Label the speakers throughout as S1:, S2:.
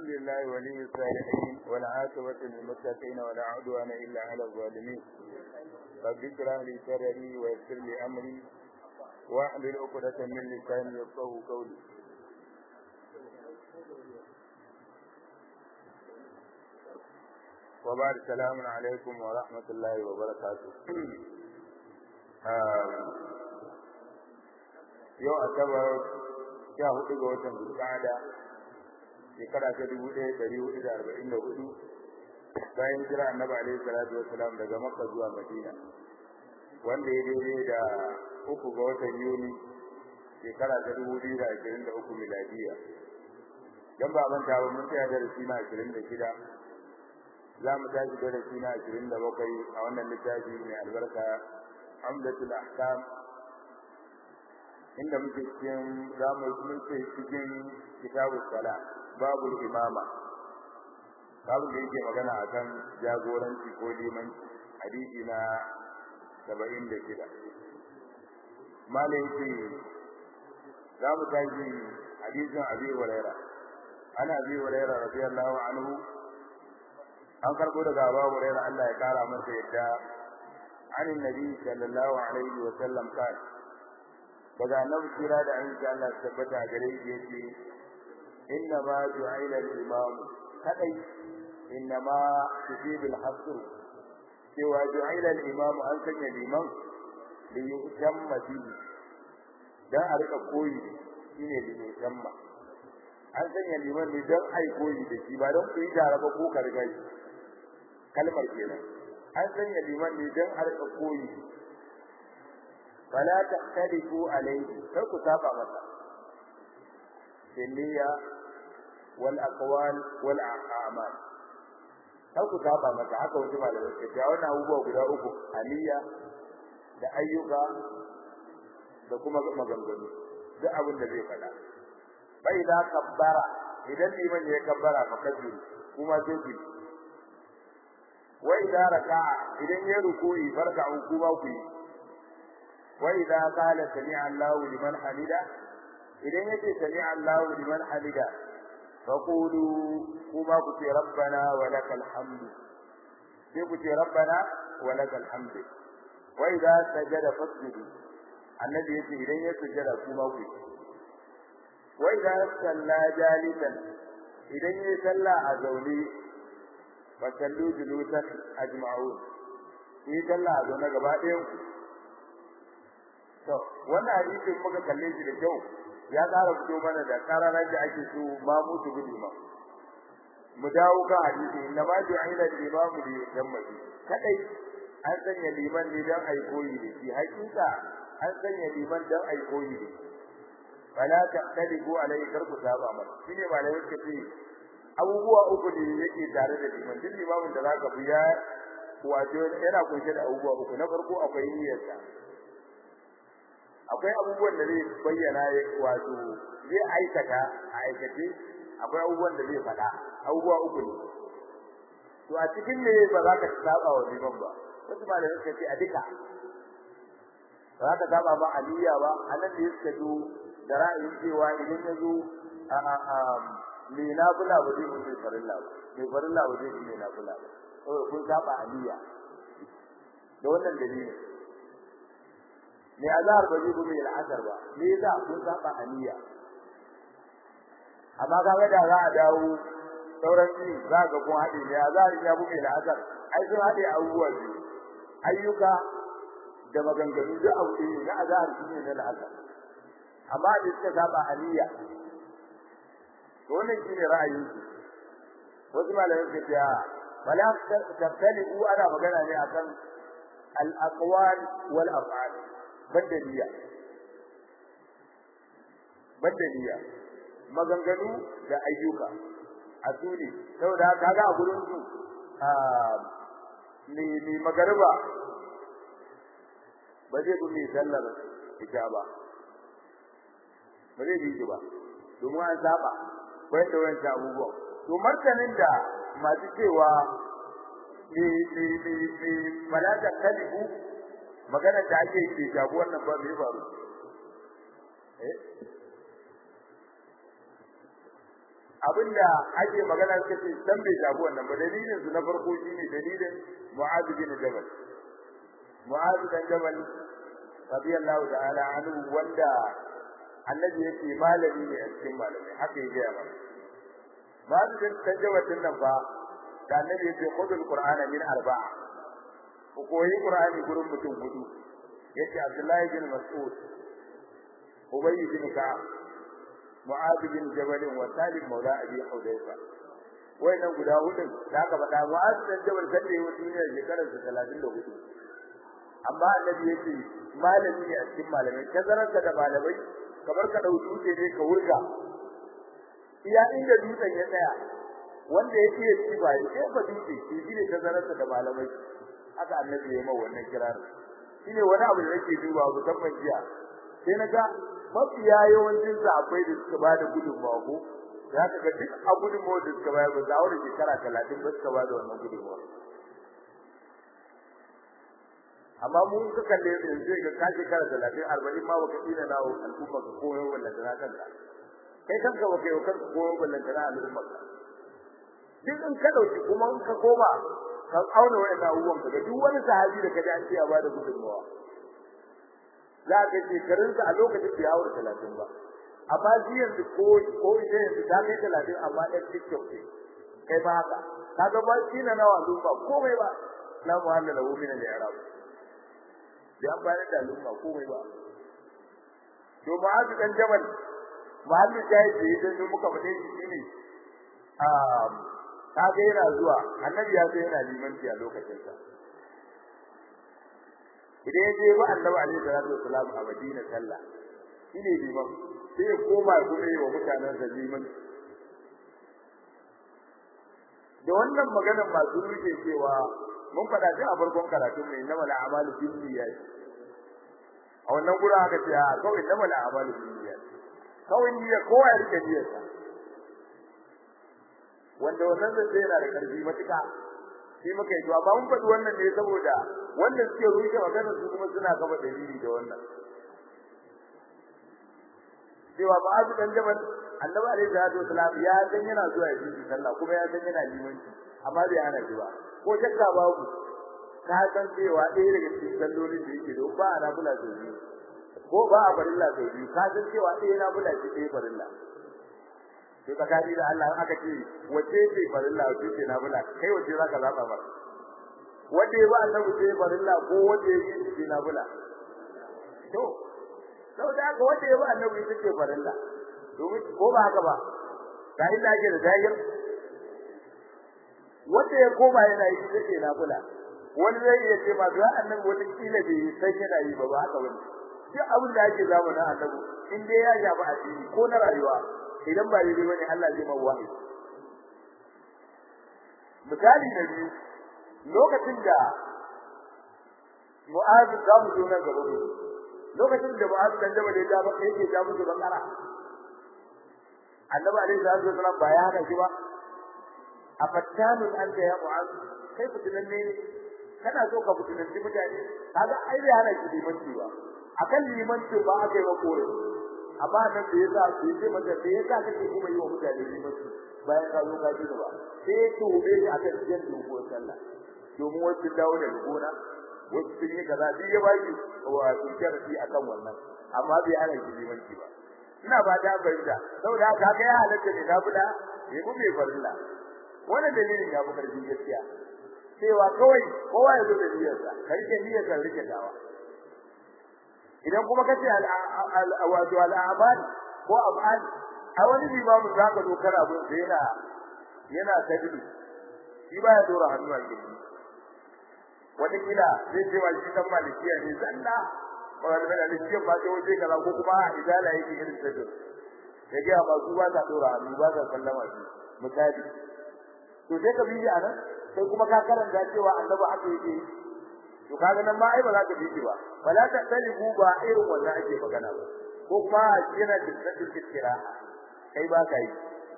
S1: لله ولي الصالحين والعاقبة للمتقين ولا عدوان إلا على الظالمين رب اشرح لي صدري ويسر لي أمري واحلل عقدة من لساني يفقهوا قولي وبعد السلام عليكم ورحمة الله وبركاته yau asabar sha hudu ga watan zulqa'ada shekara ta dubu ɗaya ɗari hudu da arba'in da hudu bayan jira annabi alaihi salatu wassalam daga makka zuwa madina wanda ya daidai da uku ga watan yuni shekara ta dubu biyu da ashirin da uku miladiya dan ba manta ba mun tsaya darasi na ashirin da shida za mu tashi darasi na ashirin da bakwai a wannan littafi mai albarka amdatul ahkam inda muke cikin za mu muke cikin kitabu sala babul imama babu da yake magana akan jagoranci ko liman hadisi na 76 malai yake za mu tashi hadisin abi huraira ana abi huraira radiyallahu anhu an karbo daga abu huraira Allah ya kara masa yadda عن النبي صلى الله عليه وسلم قال daga annabi kira da an sha Allah tabbata gare shi yace inna ma ju'ila al-imam kadai inna ma tusibil hasr cewa ju'ila al-imam an sanya liman li yutamma bihi dan a rika koyi shine li yutamma an sanya liman ne dan ai koyi da shi ba dan ku yi tare ba ko kargai kalmar kenan an sanya liman ne dan a rika koyi فلا تختلفوا عليه فكو تابع متى بالنية والأقوال والأعمال فكو تابع متى حتى وجمع لذلك وانا أبوه قد أبوه aliyya da ayyuka da kuma maganganu duk abin da zai faɗa bai da kabbara idan liman ya kabbara fa kabiru kuma sai ku wa idan raka'a idan ya ruku'i farka'u kuma ku yi وإذا قال سمع الله لمن حمده إذا يجي سمع الله لمن حمده فقولوا كما قلت ربنا ولك الحمد قلت ربنا ولك الحمد وإذا سجد فاسجدوا الذي يجي إليه سجد كما قلت وإذا صلى جالسا إذا يصلى أزولي فصلوا جلوسا أجمعون في صلى أزولنا قبائل to wannan hadisin muka kalle shi da kyau ya ƙara fito mana da kararar da ake so ma mutu gudu ma mu dawo kan hadisi inna ma ju'ila al-imam li yutamma kadai an sanya liman ne dan ai koyi da shi hakika an sanya liman dan ai koyi da shi fala taqtadibu alai karku saba masa shine malai yake ce abubuwa uku ne yake tare da liman duk limamin da zaka bi ya wato yana kunshe da abubuwa uku na farko akwai niyyarsa akwai abubuwan da zai bayyana wato zai aikata a aikace akwai abubuwan da zai faɗa abubuwa uku ne to a cikin ne ba za ka saba wa liman ba wasu ba da suka ce a duka ba za ka saba ba aliyya ba anan da suka zo da ra'ayin cewa idan ya zo a a a me na bula ba zai mutu farilla ba me farilla ba zai me na bula ba saboda kun saba aliyya da wannan dalilin me azhar ba zai bi al'asar ba me yasa kun saba aniya amma kaga da za a dawo sauran ni za ga kun hade ne azhar ya bi al'asar ai sun hade abubuwa ne ayyuka da maganganu da abu ne na azhar shine na al'asar amma da suka saba aniya to wannan shine ra'ayin su wasu malamai suka ce wala taftali'u ana magana ne akan al-aqwal wal af'al badaliya badaliya maganganu da ayyuka a sune saboda kaga a gurin su ni ni magariba ba zai bi sallar ita ba ba zai bi ba domin an saba bai da wancan abubuwan to martanin da masu cewa ni ni ni ni malaka kalibu magana da ake yi jago wannan ba mai faru eh abinda ake magana suka ce san bai shafi wannan ba dalilin su na farko shine dalilin Mu'adh bin Jabal Mu'adh bin Jabal radiyallahu ta'ala anhu wanda annabi yake malami ne a cikin malamai haka yake ya mana Mu'adh bin Jabal din nan fa da annabi yake khudul qur'ana min arba'a ku koyi qur'ani gurin mutum hudu yace Abdullahi bin Mas'ud Ubay bin Ka'ab Mu'adh bin Jabal wa Salim Maula Abi Hudayfa wayannan guda hudun da aka faɗa Mu'adh bin Jabal sai ya wuce ne shekarar 34 amma annabi yake malami ne a cikin malamai tazarar da malamai kamar ka dauki dutse ne ka wurga iya inda dutsen ya tsaya wanda yake ya ci ba ya ba dutse shi ne tazarar da malamai haka annabi ya yi mawa wannan kirar shine wani abu da nake duba musamman jiya sai na ga mafiya yawancin akwai da suka ba da gudunmawa ko za ka ga duk a gudunmawa da suka bayar ba za a shekara talatin ba suka ba da wannan gudunmawa amma mun ka kalle yanzu zai ga ka shekara talatin arba'in ma baka tsina na al'umma ka koyo wallan da kanka kai kanka baka yi kanka koyo wallan da al'umma ka duk in ka dauki kuma in ka koma ka auna wa'annan abubuwan ka ga duk wani sahabi da kaji an ce ya ba da gudunmawa za ka shekarunsa a lokacin da ya haura talatin ba amma shi yanzu ko ko ita yanzu ta kai talatin amma ɗan tiktok ne kai ba haka kaga ba shi na nawa lumba komai ba la muhalla lahu min al-i'rab da an bayar da lumba komai ba to ma'azu dan jabal muhalli jayi da yadda muka fade shi shine um kaga yana zuwa annabi ya sai yana limanci a lokacin sa idan ya je ba annabi alaihi salatu wassalam a Madina sallah shine liman sai ya koma kuma yi wa mutanen da liman da wannan magana masu ruke cewa mun faɗa shi a farkon karatu mai inna mala amalu bin niyyat a wannan gura aka ce a kawai inna mala amalu bin niyyat kawai niyya kowa ya rike niyyarsa wanda wannan zai yana da karfi matuƙa shi muka yi amma mun faɗi wannan ne saboda wanda suke rushe magana su kuma suna gaba dalili da wannan cewa ma'azu dan jabal annabi alaihi salatu wasalam ya san yana zuwa yi sallah kuma ya san yana limanci amma bai hana shi ba ko shakka babu ka san cewa ɗaya daga cikin sallolin da yake don ba a nafila sau biyu ko ba a farilla sau biyu ka san cewa ɗaya nafila ce ɗaya farilla to tsakani da Allah aka ce wace ce farilla wace ce nafila kai wace zaka zaba ba wanda ya ba annabi ce farilla ko wanda ya yi ce nafila to saboda haka wanda ya ba annabi ita ce farilla domin ko ba haka ba ga inda ake da zahir wanda ya koma yana yi ita ce nafila wani zai iya ce ma ga annabi wata kila bai san yana yi ba ba haka bane duk abin da ake zamanin annabi in dai ya shafi addini ko na rayuwa idan ba daidai bane Allah zai mawa wahayi misali na biyu lokacin da Mu'adh da mu zo nan gaba mu lokacin da Mu'adh dan jaba da ya ba yake ja musu bakara Annabi alaihi salatu wasallam ba ya hana shi ba afattanun anta ya Mu'adh kai fitinan ne kana so ka fitinan mutane kaga ai bai hana shi limanci ba akan limanci ba aka yi ba kore amma nan da yasa bai ce mata da yasa kake kuma yi wa mutane limanci bayan ka zo ka ji ba sai to bai akan jin dogon sallah domin wasu dawo da gona wasu sun yi kaza duk ya baki wa sun karfi akan wannan amma bai hana shi limanci ba ina ba da bayyana saboda haka ga ya halatta ne na buda bai mu bai farilla wannan dalilin ya fi karfi gaskiya cewa kawai kowa ya zo da niyyarsa karke niyyarsa rike dawa idan kuma kace al wato al-a'mal ko af'al a wani limamin zaka zo kana bin sai yana yana tajbi shi baya dora hannu a gidi wata kila zai ce wa shi dan malikiya ne zanna wala da malikiya ba sai waje kaza ko kuma idala yake irin tajbi ya ga ba su ba ta dora hannu ba ta sallama shi misali to sai ka bi a nan sai kuma ka karanta cewa annabi haka yake to kaga nan ma ai ba za ka bi ba wala ta talibu ba irin wannan ake magana ba ko kuma yana da tsakin kira kai ba ka yi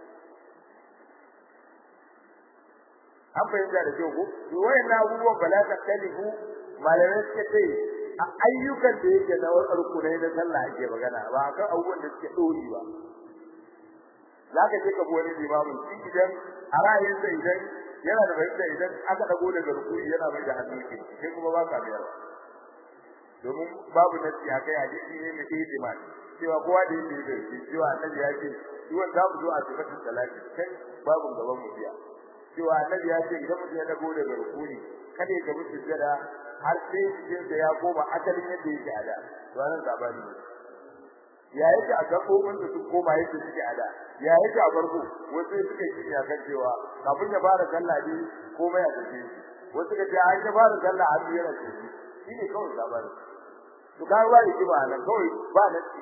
S1: an fahimta da kyau ko to wayannan abubuwan ba la ta talibu malamai suka ce a ayyukan da yake na rukunai na sallah ake magana ba akan abubuwan da suke dori ba zaka je ka bi wani limamin shi idan a ra'ayinsa idan yana da bayyana idan aka dago daga rukuni yana mai da hannu ke sai kuma ba ka biyar domin babu nasi a kai hadisi ne mai ihtimal cewa kowa da yake da shi cewa annabi ya ce duwan za mu zo a sifatin salati kai babu gaban mu biya cewa annabi ya ce idan mutum ya dago daga rukuni kada ya gabu sujjada har sai cikin da ya koma asalin yadda yake a da to nan sabani ne ya yake a gabobin da su koma yadda suke a da ya yake a farko wasu suka yi ya kan cewa kafin ya fara sallah ne komai a tafi wasu suka ce an ya fara sallah har yana tafi shi ne kawai sabani to ka ba yake ba nan kawai ba nasi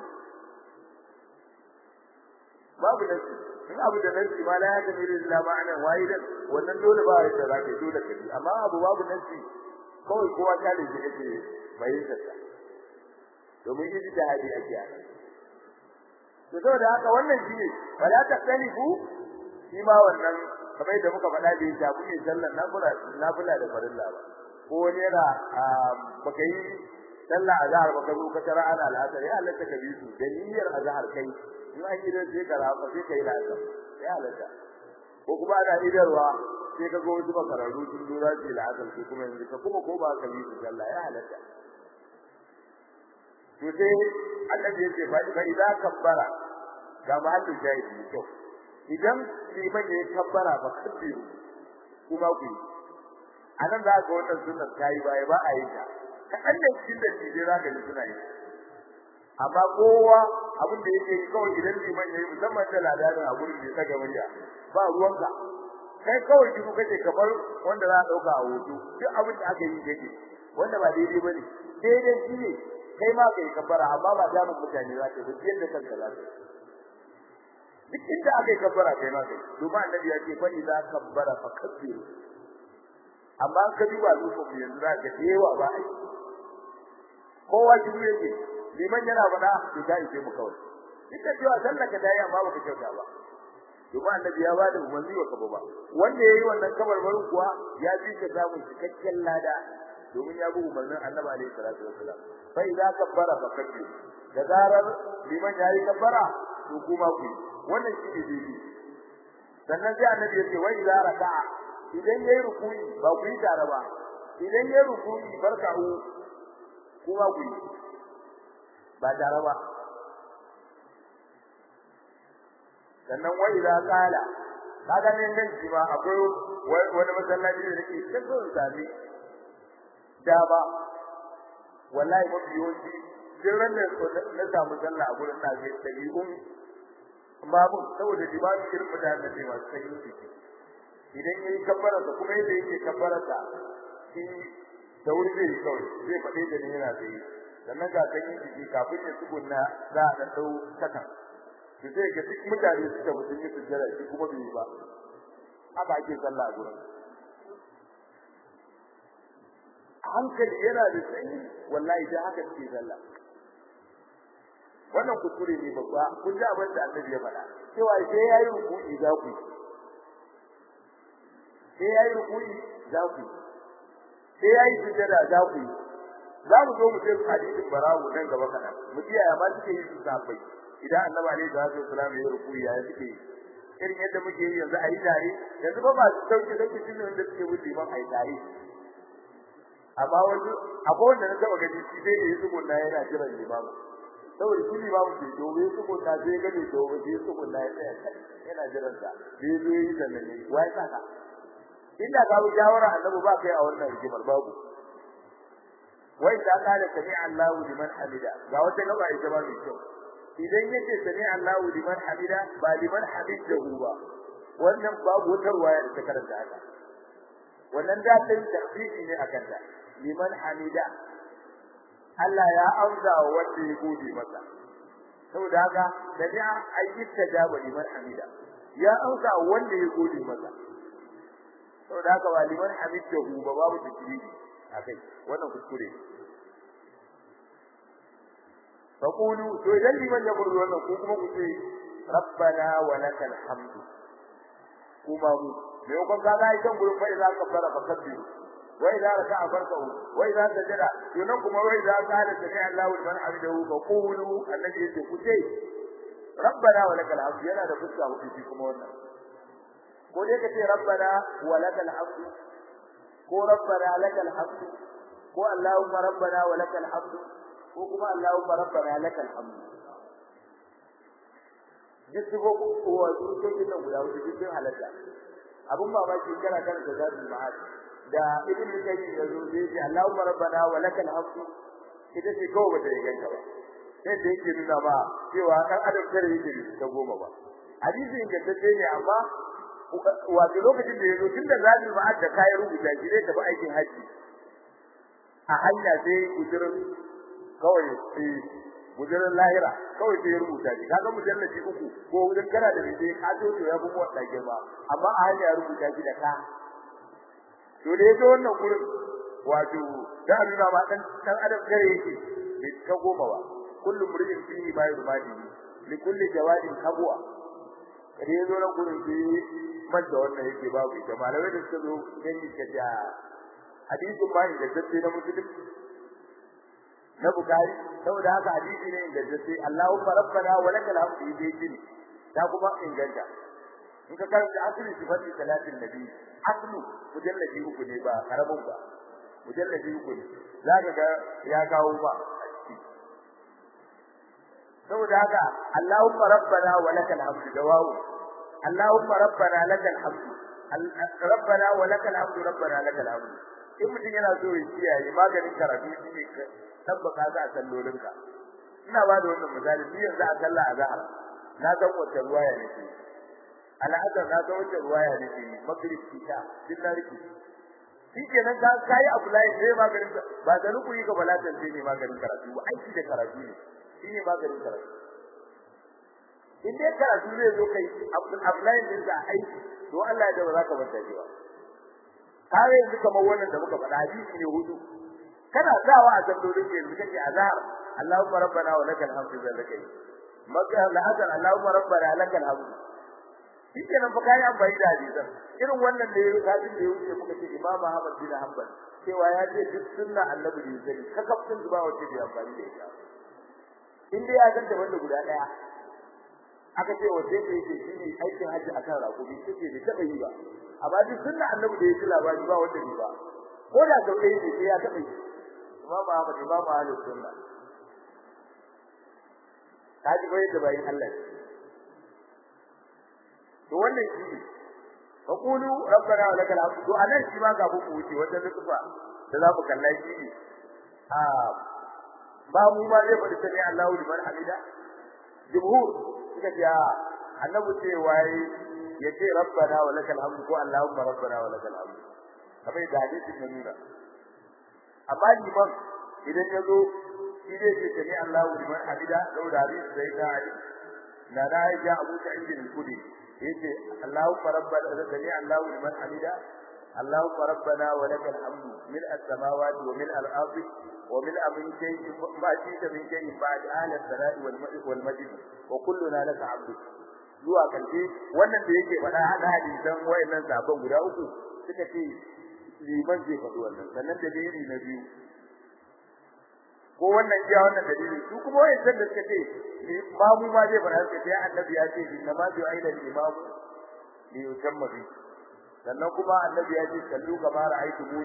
S1: babu nasi in abu da nasi ma la ya tafi illa ma'ana wahidan wannan dole ba ya da zaka dole ka yi amma abu babu nasi kawai kowa ta da shi kake bayyana ta domin yi da hadi ake a to saboda haka wannan shine wala taqtalifu shi ma wannan kamar da muka faɗa da ya kuke sallar nafila nafila da farilla ba ko wani yana baka yi sallah azhar baka zo ka tara ana al'asar ya Allah ka bi su da niyyar azhar kai in an yi sai ka rafa sai kai la'asar ya Allah ko kuma ana idarwa sai ka ga wasu makararru sun dora su la'asar sai kuma yanzu ka kuma ko ba ka bi su sallah ya halatta to sai annabi yace fa fa idza kabbara ga mahallu shahidi to idan liman ya kabbara ba kabbi kuma ku anan za ga wannan sunnar kai baya ba a yi ta kadan da cikin da ji za ka ji suna yi amma kowa abin da yake yi kawai idan liman ya yi musamman da ladarin a gurin da ya saka murya ba ruwanka kai kawai ji kake kamar wanda za a dauka a hoto duk abin da aka yi yake wanda ba daidai bane daidai shi ne kai ma kai kabbara amma ba da mun mutane za ka yi yadda kanka za ka duk inda aka yi kabbara kai ma kai domin annabi ya ce fa idza kabbara fa kabbiru amma ka duba lokacin yanzu za ka dewa ba ai kowa ji yake liman yana faɗa to ta ije mu kawai duk da cewa sallar ka dai amma baka kyauta ba domin annabi ya bada umarni wa kaba ba wanda yayi wannan kabarbarin kuwa ya fi ka samun cikakken lada domin ya bi umarnin annabi alaihi salatu wassalam fa idza kabbara fa kabbiru da zarar liman yayi kabbara to kuma ku wannan shine daidai sannan sai annabi ya ce wa idza raka'a idan yayi ruku'i ba ku yi tare ba idan yayi ruku'i barka'u kuma ku yi ba tare ba sannan wa idza qala kaga ne nan shi ma akwai wani masallaci da yake cikin sami da ba wallahi mafi yawanci jiran da na samu sallah a gurin na zai dabi'un babu saboda dibani irin mutanen da masu sanyi ciki idan yayi kabbara da kuma yadda yake kabbara ta shi da wuri zai yi kawai zai faɗe da ni yana da yi sannan ga sanyi ciki kafin ya tsugunna za a ɗan ɗau kakan to sai ga duk mutane suka mutum yi sujjada shi kuma bai yi ba haka ake sallah a gurin hankali yana da sanyi wallahi da haka ke sallah wannan kuskure ne babba kun ji abin da annabi ya faɗa cewa sai yayi ruku'i za ku sai yayi ruku'i za ku sai yayi sujada za ku za mu zo mu sai hadisin barawo nan gaba kana mu ji ya ma suke yi su safai idan annabi alaihi salatu wasallam ya ruku'i ya suke yi irin yadda muke yi yanzu a yi tare yanzu ba masu sauki sauki shi ne wanda suke wuce man a yi tare amma wani akwai wanda na taba gani shi dai yayi tsugunna yana jiran limamu saboda shi limamu ke dobe tsugunna sai ga ne dobe sai tsugunna ya tsaya kai yana jiran sa sai zo yi sannan ne wai saka inda ka bi shawara annabi ba kai a wannan rigimar babu wai ta kada sami Allahu liman hamida ga wata gaba ita ba mai kyau idan yace sami Allahu liman hamida ba liman hamidahu ba wannan babu wata ruwaya da ta karanta haka wannan dalilin tafsiri ne akan ta liman hamida Allah ya amsa wa wanda ya gode masa saboda haka dabi'a ayyuka jaba liman hamida ya amsa wanda ya gode masa saboda haka ba liman hamidahu ba babu tafsiri akai wannan kuskure faqulu to idan liman ya burdu wannan ko kuma ku ce rabbana wa lakal hamdu kuma mu me ko ka ga idan gurin fa idan ka fara fa kabbiru wa idza raka'a farka'u wa idza sajada to nan kuma wa idza qala sami Allahu liman hamidahu fa qulu annabi yace ku ce rabbana wa lakal hamdu yana da fuska hudu shi kuma wannan ko dai ka ce rabbana wa lakal hamdu ko rabbana lakal hamdu ko allahumma rabbana wa lakal hamdu ko kuma allahumma rabbana lakal hamdu duk ko ko wa duk kin nan guda hudu duk halatta abun mamaki kana kan da zabi ma'ad da ibn kayyim yazo da yace allahumma rabbana wa lakal hamdu ita ce kawai bata yi ganka ba sai da yake nuna ba cewa dan adam kare yake ta goma ba hadisi ingantacce ne amma wato lokacin da yazo tunda zabi ma'ad da kai rubuta shi zai tafi aikin haji a hanya sai gudurin kawai sai gudurin lahira kawai sai rubuta shi kaga mujallabi uku ko wurin kana da rike ka to to ya kuma wata girma amma a hanya rubuta shi da ka to da yazo wannan gurin wato da nuna ma dan dan adam kare yake bai ka goma ba kullum murjin fihi ma yurmadi li kulli jawadin kabwa kare yazo nan gurin sai man da wannan yake babu ita malamai da suka zo gani ka ja hadisin ma da dace na musulmi na bukari saboda haka hadisi ne ingantacce Allahumma rabbana wa lakal hamdu dai jini ta kuma inganta in ka karanta asli sifati salatin nabi aslu mujalladi uku ne ba karamin ba mujalladi uku ne zaka ga ya kawo ba saboda haka Allahumma rabbana wa lakal hamdu dawawu Allahumma rabbana lakal hamdu rabbana wa lakal hamdu rabbana lakal hamdu in mutum yana so ya kiyaye maganin karatu shi ne tabbaka za a sallolinka ina ba da wannan misali ni yanzu a sallah azhar na san wata ruwaya nake al'adar na san wata ruwaya nake magrib kita din na riki shikenan ka kai abu lai sai maganin ba da rukuni ga balatan sai ne maganin karatu ba aiki da karatu ne shine maganin karatu in dai karatu zai zo kai abu lai din da aiki to Allah ya da ba za ka manta shi ba kare yanzu kamar wannan da muka faɗa hadisi ne hudu kana sawa a sallolin yanzu kace azhar Allahumma rabbana wa lakal hamdu zallakai maka lahadar Allahumma rabbana lakal hamdu shike nan fa kai an bai da hadisan irin wannan da yake hadin da yake muka ce Imam Ahmad bin Hanbal cewa ya ce duk sunna annabi da yake ka kaftin zuba wace da amfani da ita in dai ya ganta wanda guda daya aka ce wace ce yake shine aikin haji akan rakubi take da taba yi ba amma duk sunna annabi da yake labari ba wanda ne ba ko da sau ɗaya ne sai ya taba yi Imam Ahmad Imam Ahlus Sunna kaji bai da bayin Allah to wannan shi ne faqulu rabbana wa lakal hamdu to anan shi ma ga ku wuce wata nufa da za mu kalla shi ne a ba mu ma zai faɗi sani Allahu liman hamida jumhur suka ce annabi ce waye yace rabbana wa lakal hamdu ko allahumma rabbana wa lakal hamdu kamar da hadisin ya nuna amma liman idan ya zo shi zai ce sami Allahu liman hamida lau da hadisi sai da ali na da ya Abu Sa'id al-Khudri yace Allahu rabbana sami Allahu liman hamida اللهم ربنا ولك الحمد ملء السماوات وملء الارض وملء من شيء ما شئت من شيء بعد اهل الثناء والمجد وكلنا لك عبد zuwa karshe wannan da yake faɗa hada hadisan wayannan sabon guda uku suka ce liman zai faɗi wannan sannan da dalili na biyu ko wannan iya wannan dalili su kuma wayannan da suka ce imamu ma zai faɗa suka ce annabi ya ce inna ma bi aila imamu li yutamma bi sannan kuma annabi ya ce sallu kama ra'aytu mu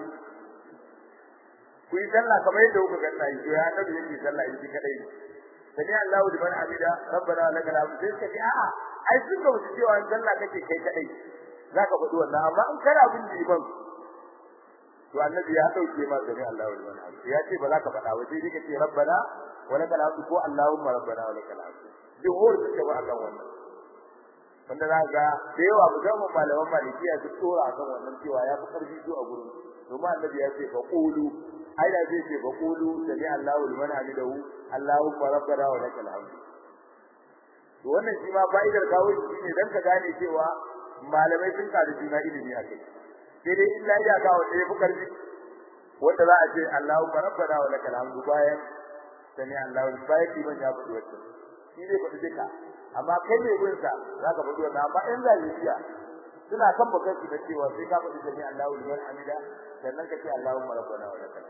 S1: ku yi sallah kamar yadda kuka ganna yi ya annabi yake sallah yi kadai ne sami Allahu liman hamida rabbana lakal hamd sai ka ce a'a ai sun ga wuce cewa in sallah kake kai kadai zaka faɗi wannan amma in kana bin liman to annabi ya dauke ma sami Allahu liman hamd ya ce ba za ka faɗa ba sai dai ka ce rabbana wa lakal hamd ko allahumma rabbana wa lakal hamd jumhur suka ba akan wannan wanda za ga da yawa musamman malaman malikiya su tsora akan wannan cewa ya fi karfi su a gurin domin annabi ya ce fa qulu ai da zai ce fa qulu sami Allahu liman hamidahu Allahumma rabbana wa lakal hamd to wannan shi ma fa'idar kawo shi ne dan ka gane cewa malamai sun kada juna ilimi a kai sai dai illa ya ga wanda ya fi karfi wanda za a ce Allahumma rabbana wa lakal hamd bayan sami Allahu bayan liman ya faɗi wannan shi zai faɗi duka amma kai ne gurin sa zaka faɗi wannan amma in zaliya suna kan bakar su da cewa sai ka faɗi sami Allahu liman hamida sannan ka ce Allahumma rabbana wa lakal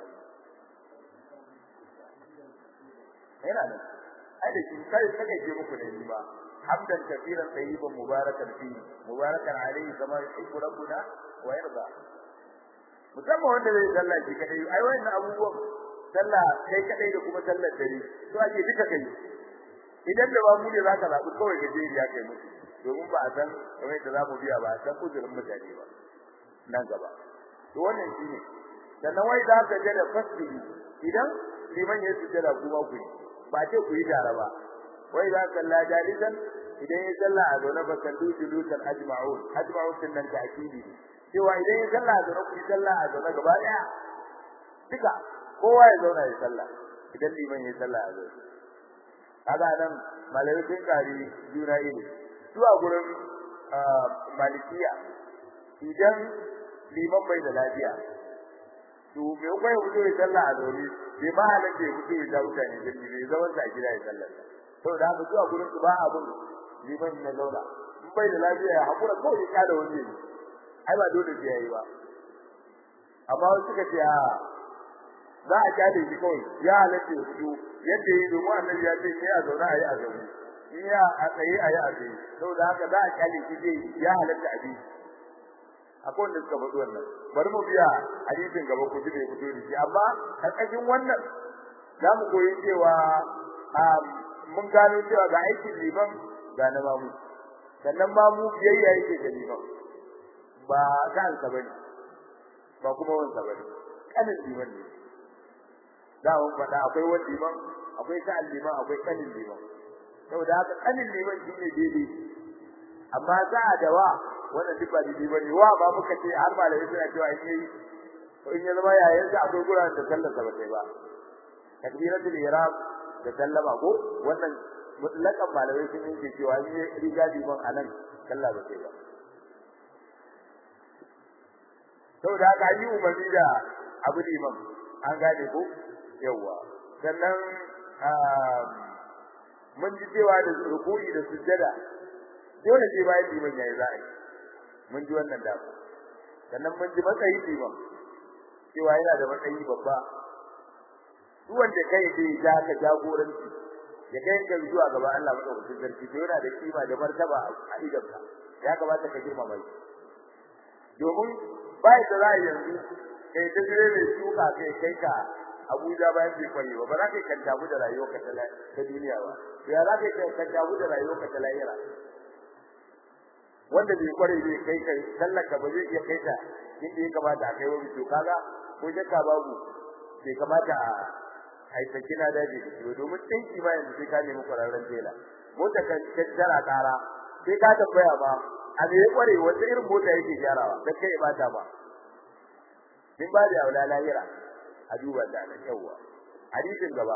S1: yana da ai da shi kai kake je muku da ni ba hamdan kafiran tayyiban mubarakan fi mubarakan alayhi kama yuhibbu rabbuna wa yarda musamman wanda zai sallah shi kadai ai wannan abubuwan sallah kai kadai da kuma sallar dare to ake duka kai idan da ba mu ne zaka zabi kawai ka je ya kai musu domin ba a san kamar da zamu biya ba a san uzurin mutane ba nan gaba to wannan shine sannan wai za ka je da fasiri idan liman ya sujjada kuma ku yi ba ce ku yi tare ba wai za ka la jalisan idan ya salla a zaune ba kan dushi dukan ajma'un ajma'un din nan ta'kidi cewa idan ya salla a zaune ku yi salla a zaune gaba daya duka kowa ya zauna ya salla idan liman ya salla a zaune kaga nan malai sun kari juna ilimi zuwa gurin malikiya idan liman bai da lafiya to me kai mutu ya sallah a zaune bai ma halatta ya mutu ya da mutane da ne zaman sa gida ya sallah saboda haka zuwa gurin su ba abun liman na zauna in bai da lafiya ya hakura kawai ya kada wani ne ai ba dole sai yayi ba amma wasu suka ce a za a kyale shi kawai ya halatta ya fito yadda yi domin annabi ya ce ni a zauna a yi a zaune in ya a tsaye a yi a tsaye saboda haka za a kyale shi zai ya halatta a bi akwai wanda suka faɗi wannan bari mu biya hadisin gaba ku ji bai fito da shi amma karkashin wannan za mu koyi cewa mun gano cewa ga aikin liman ga na mamu sannan mamu biyayya yake ga liman ba kansa bane ba kuma wansa bane kanin liman ne da mun faɗa akwai wani liman akwai sa'an liman akwai kanin liman saboda haka kanin liman shi ne daidai amma sa'a da wa wannan duk ba daidai bane wa ba muka ce har malamai suna cewa in yayi in ya zama yayin sa akwai guran da sallar sa ba sai ba takbiratul ihram da sallama ko wannan mutlakan malamai sun yi cewa in ya riga liman anan sallah ba sai ba saboda haka yi umarni da abu liman an gane ko yawa sannan mun ji cewa da rukuni da sujjada dole sai bayan liman yayi za'a yi mun ji wannan da sannan mun ji matsayi liman cewa yana da matsayi babba duk wanda kai dai ja ka jagoranci ya kai ka zuwa gaba Allah madaukakin sarki to yana da kima da martaba a idanka ya kamata ka girmama shi domin bai da ra'ayi yanzu kai ta dire mai shuka kai kai ka Abuja bayan bai kware ba ba za ka yi kantabu da rayuwarka ta duniya ba ya za ka yi kantabu da rayuwarka ta lahira wanda bai kware bai kai kai sallaka ba zai iya kai ta inda ya kamata a kai wa to kaga ko shakka babu bai kamata a aitaki na daji da shi domin dinki ma yanzu sai ka nemi kwararren tela mota ka tara kara sai ka tambaya ba a me ya kware wata irin mota yake gyarawa dan kai ba ta ba din ba da aula lahira a duba da nan yawa hadisin gaba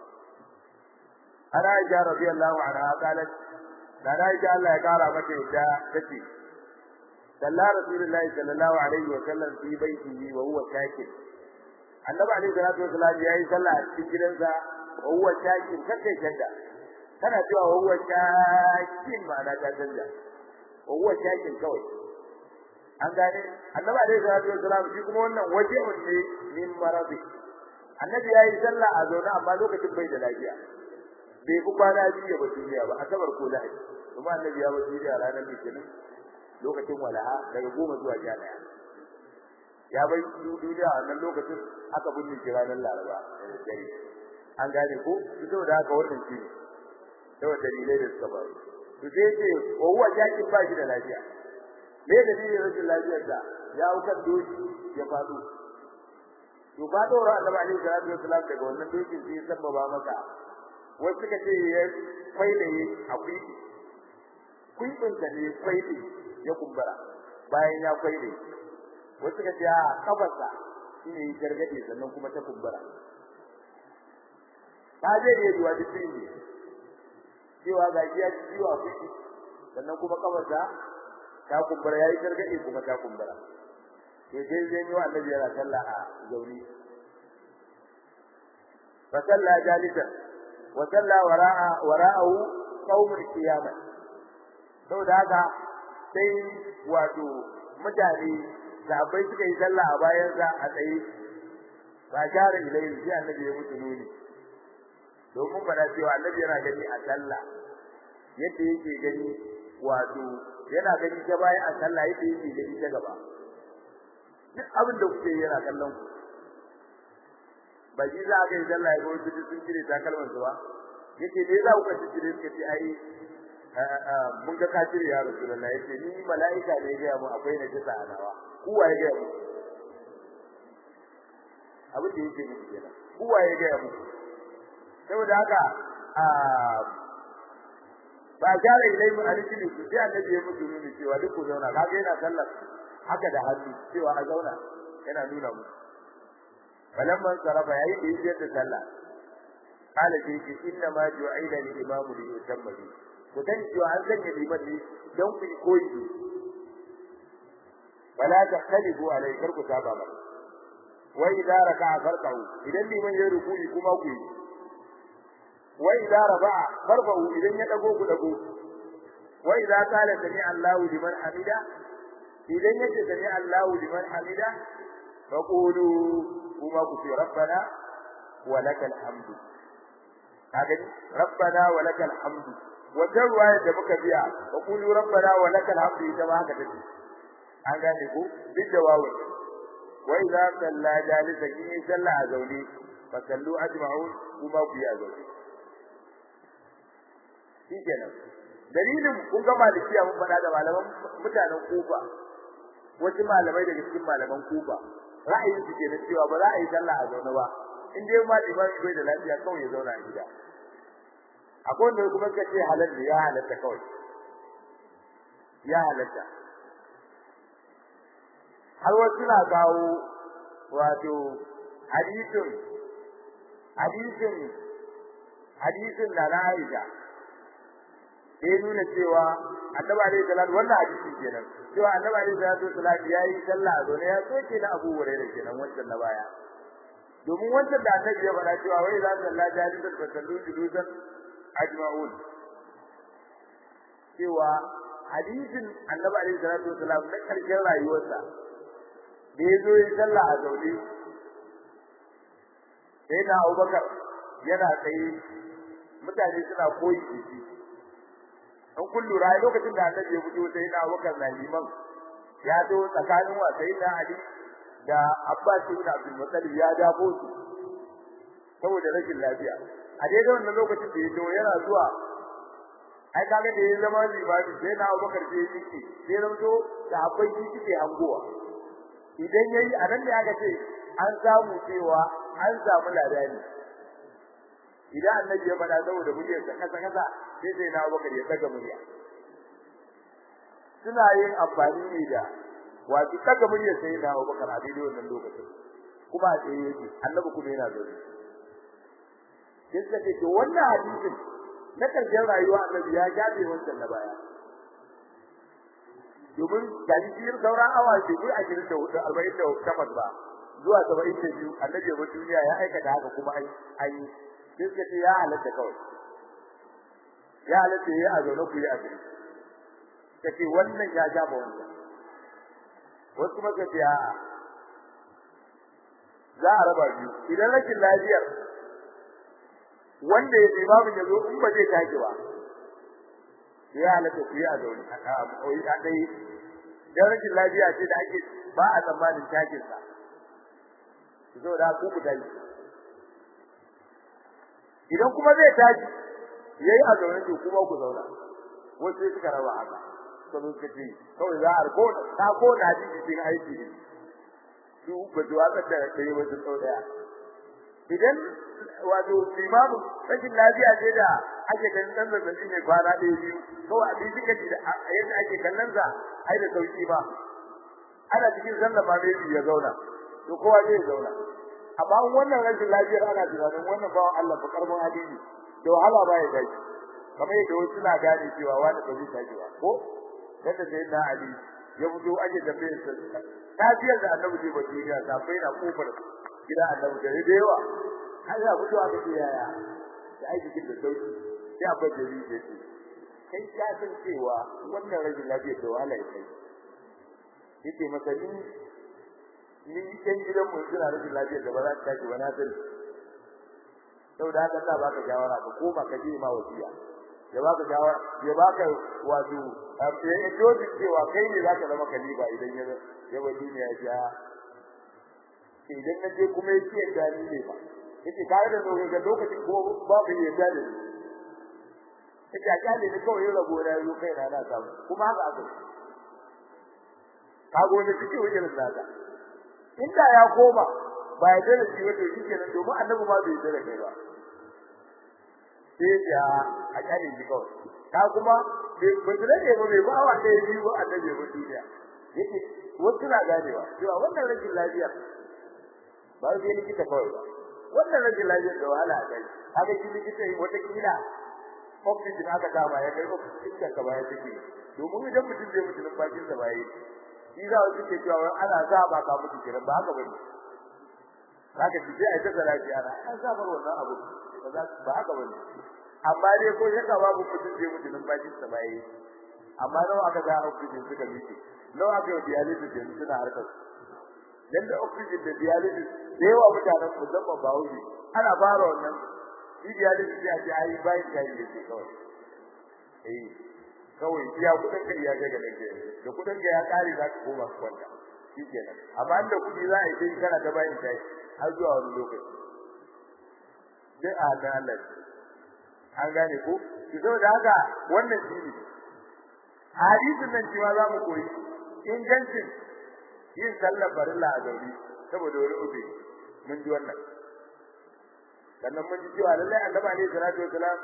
S1: ana Aisha radiyallahu anha qalat da Aisha Allah ya kara mata yadda tace sallallahu rasulullahi sallallahu alaihi wa sallam fi baitihi wa huwa sakit annabi alaihi salatu wa sallam yayi sallah a cikin gidansa wa huwa sakit kake shanda kana cewa wa huwa sakin ma'ana ta canja wa huwa sakin kawai an gane annabi alaihi salatu wa sallam shi kuma wannan waje ne min maradi annabi yayi sallah a zaune amma lokacin bai da lafiya bai ku kwana biyu ba duniya ba asabar ko lahadi kuma annabi ya bar duniya ranar litinin lokacin walaha daga goma zuwa sha daya ya bai duniya a wannan lokacin aka binne shi ranar laraba da dare an gane ko fito da haka wannan shi ne saboda dalilai da suka faru to sai ce ko huwa yakin ba shi da lafiya me dalilin rashin lafiyar da ya hau kan doki ya faɗo to ba dora annabi alaihi salatu wasallam daga wannan dokin sai ya sababa maka wasu suka ce ya kwailaye akwai kuibinsa ne kwaile ya kumbura bayan ya kwaile wasu suka ce a kafarsa shi ne gargade sannan kuma ta kumbura ta je ne zuwa duk ne cewa ga ya ci ciwo a kuɗi sannan kuma kafarsa ta kumbura ya yi gargade kuma ta kumbura to sai zai yi wa annabi yana sallah a zauni fa salla jalisan wa salla wara'a wara'ahu qaumul qiyamah saboda haka sai wato mutane sahabbai suka yi sallah a bayan sa a tsaye ba share ilai sai annabi ya mutu nuni domin fada cewa annabi yana gani a sallah yadda yake gani wato yana gani ta baya a sallah yadda yake gani ta gaba duk abin da kuke yana kallon ku ba shi za ka yi sallah ya ga wasu sun cire takalman su ba yace me za ku ka cire suka ce ai mun ga ka cire ya rasulullah yace ni mala'ika ne ya ga mu akwai na kisa a nawa kuwa ya ga mu abin da yake muku kenan kuwa ya ga mu saboda haka ba jare ilai mu alikili su sai annabi ya mutu nuni cewa duk ku zauna kaga yana sallar haka da hannu cewa a zauna yana nuna mu falamman sarafa yayi da yake da sallah kala ce ki inna ma ju'ila lil imamu li yutamma bi ku dan cewa an sanya liman ne dan ku koyi wala tahtalifu alai kar ku saba ba wa idza raka'a farqahu idan liman ya ruku'i kuma ku yi wa idza rafa'a farqahu idan ya dago ku dago wa idza qala sami Allahu liman hamida idan yace sami Allahu liman hamida faqulu kuma ku ce rabbana wa lakal hamdu kaga rabbana wa lakal hamdu wata ruwaya da muka biya faqulu rabbana wa lakal hamdu ita ma haka take an gane ku duk da wawu wa idza salla jalisa in salla a zaune fa sallu ajma'un kuma ku yi a zaune shikenan dalilin kun ga malikiya mun faɗa da malaman mutanen kufa wasu malamai daga cikin malaman kufa ra'ayin su kenan cewa ba za a yi sallah a zaune ba in dai ma imam bai da lafiya kawai ya zauna a gida akwai wanda kuma suka ce halal ne ya halatta kawai ya halatta har wasu na kawo wato hadisin hadisin hadisin da na Aisha da ya nuna cewa annabi alaihi salatu wannan hadisi kenan cewa annabi alaihi salatu wasallam yayi sallah a zaune ya soke na Abu Hurairah kenan wancan na baya domin wancan da annabi ya faɗa cewa wai za sallah jalisan fa sallu julusan ajma'un cewa hadisin annabi alaihi salatu wasallam na karshen rayuwarsa da ya zo ya sallah a zaune sai na Abubakar yana tsaye mutane suna koyi da shi in kun lura lokacin da annabi ya fito sai na Abubakar na liman ya zo tsakanin wa sai na Ali da Abbas ibn Abdul Muttalib ya dafo su saboda rashin lafiya a daidai wannan lokacin da ya zo yana zuwa ai kaga da ya zama limami sai na Abubakar sai ya cike sai ranto da akwai shi cike hangowa idan yayi a nan ne aka ce an samu cewa an samu ladani idan annabi ya faɗa saboda muryar sa kasa kasa sai sai na Abubakar ya daga murya suna yin amfani ne da wato daga muryar sai na Abubakar a daidai wannan lokacin kuma a tsaye yake annabi kuma yana zaune sai suka ce to wannan hadisin na karshen rayuwa annabi ya jabe wancan na baya domin ga shi sauran awa ce ko a jirin da hudu arba'in da takwas ba zuwa saba'in da biyu annabi ya duniya ya aikata haka kuma an yi sai suka ce ya halatta kawai ya halatta ya a zaune ku yi a gari ta ce wannan ya ja ba wannan wasu kuma ka ce a'a za a raba biyu idan rashin lafiyar wanda ya imamu ya zo in ba zai tashi ba ya halatta ku yi a zaune a dai dan rashin lafiya ce da ake ba a tsammanin tashin sa zo da ku ku tashi idan kuma zai tashi yayi a zaune to kuma ku zauna wasu sai suka raba haka to mun kace kawai za a riko ta ko da ji cikin aiki ne su ba su waka da kai ba su tsau daya idan wato limamu rashin lafiya ce da ake ganin dan zazzabi ne kwana ɗaya biyu kawai abin suka ji da yadda ake kallon sa ai da sauki ba ana cikin sallah ma bai ya zauna to kowa zai zauna amma wannan rashin lafiyar ana tunanin wannan bawan Allah fa karban hadisi da wahala ba ya dace kamar yadda wasu suna gane cewa wani ba zai tashi ba ko yadda sai na Ali ya fito ake tambayar sa tafiyar da Annabi zai bace ya ta bai na kofar gida Annabi da da yawa har ya fito aka ce yaya da aiki kin da sauki sai abin da zai ce kai ka san cewa wannan rashin lafiyar da wahala ya kai yake masa ni ni kan gidan mu suna rashin lafiyar da ba za ta tashi ba na sani saboda haka sa baka shawara ka koma ka je ma wasiya ya baka shawara ya baka wato ya dozi cewa kai ne zaka zama kaliba idan ya ya ba duniya ya idan na je kuma yake yadda ni ne ba yace kai da ga lokacin ko babu yadda da ni yace a kyale ni kawai rabo na zo kai na na samu kuma haka aka kago ne cikin wajen nasa inda ya koma ba ya dare shi wato shi kenan domin annabi ma bai dare kai ba sai ya a kyale ni kawai ka kuma bai butule ne ba bai ba wa da yi ba annabi ba duniya yake wasu na ganewa cewa wannan rashin lafiya ba zai likita kawai ba wannan rashin lafiya da wahala a kai haka shi likita wata kila oxygen aka kama ya kai oxygen ka baya take domin idan mutum zai mutu numfashin sa baya shi za su ce cewa ana za ba ka mutu kiran ba haka bane haka shi sai ai ta zarafi ana an za bar wannan abu ba za ba haka bane amma dai ko shaka babu mutum zai mutu numfashin sa baya amma nawa aka ga oxygen suka miƙe nawa aka yi dialysis yanzu suna harkar dan da oxygen da dialysis da yawa mutanen musamman ba wuce ana fara wannan shi dialysis ya ce ai bayan da yake kawai eh kawai iya kudin ka iya ga ganin ke da kudin ka ya kare za ka koma kwanta shikenan amma inda kudi za a yi sai kana ta bayan da har zuwa wani lokaci dai a da Allah an gane ko ki zo da haka wannan shi ne hadisin nan cewa za mu koyi ingancin yin sallar farilla a gauri saboda wani ubi mun ji wannan sannan mun ji cewa lallai annabi alaihi salatu wasalam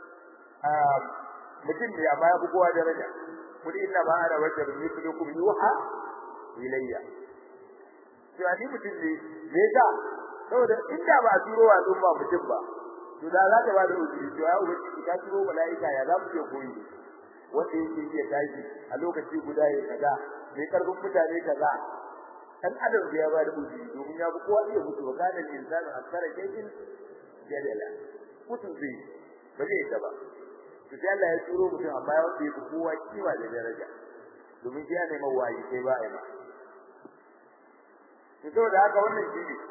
S1: mutum ne amma ya fi kowa daraja kuli inna ba ana wajar mithlukum yuha ilayya cewa ni mutum ne me yasa saboda inda ba a turo wa ba mutum ba to da za ta ba da uzuri to ya ubangi ka turo malaika ya za mu je koyi wanda yake iya tashi a lokaci guda ya kaza mai karfin mutane kaza dan adam da ya ba da uzuri domin ya fi kowa iya mutu ba kana insanu akara kayin jadala mutum zai ba zai ta ba to sai Allah ya turo mutum amma ya wanda yake kowa kiwa da daraja domin shi ya neman wayi sai ba ai ba to saboda haka wannan shi ne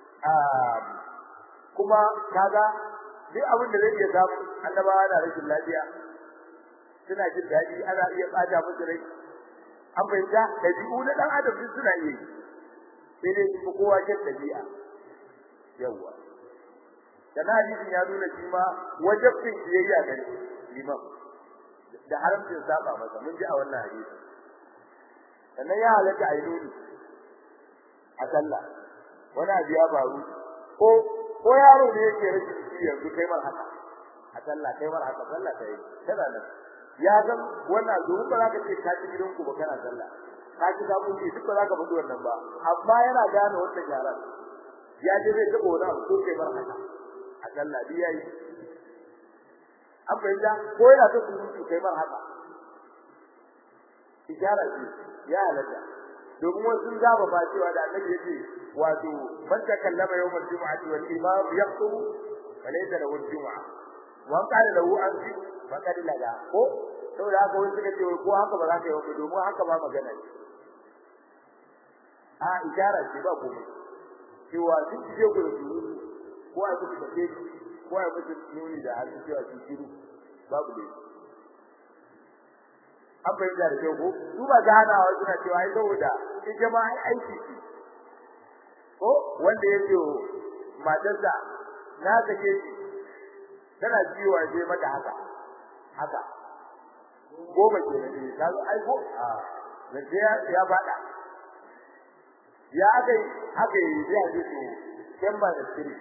S1: kuma kaga duk abin da zai iya samu annabawa da rashin lafiya suna jin daɗi ana iya ɓata musu rai an fahimta ɗabi'u na ɗan adam duk suna iya sai dai su kowa kyan ɗabi'a yawwa kana hadisin ya nuna shi ma wajibin biyayya ga liman da haramcin saba masa mun ji a wannan hadisi sannan ya halatta ayi nuni a sallah wani abu ya faru ko ko yaro ne yake rashin shi yanzu kai mar haka a sallah kai mar haka sallah ta yi kada nan ya san wannan domin ba za ka ce ka ci gidanku ba kana sallah ka ci ka kuce duk ba za ka faɗi wannan ba amma yana gane wannan yaran ya je zai taɓa wani abu ko kai mar haka a sallah bi yayi an fahimta ko yana ta surutu kai mar haka ijara ce ya halatta domin wasu sun zaba ba cewa da annabi yace wato man takallama yawmal jumu'ati wal imam yaqtubu falaysa lahu al-jumu'a wa qala lahu anzi faqad laga ko saboda haka wani suka ce ko haka ba za ka yi wa domin haka ba magana ce a ijara ce ba komai cewa sun je ku da surutu ko a kuka tafe ko a kuka nuni da hannu cewa su shiru babu ne an fahimta da kyau ko su ba ganawa suna cewa ai saboda ita ma ai aiki ce ko wanda ya ce matarsa na sake shi tana ciwo sai mata haka haka goma ke ne ka zo ai ko a zance ya faɗa ya aka yi aka yi zai a ce to can ba da sirri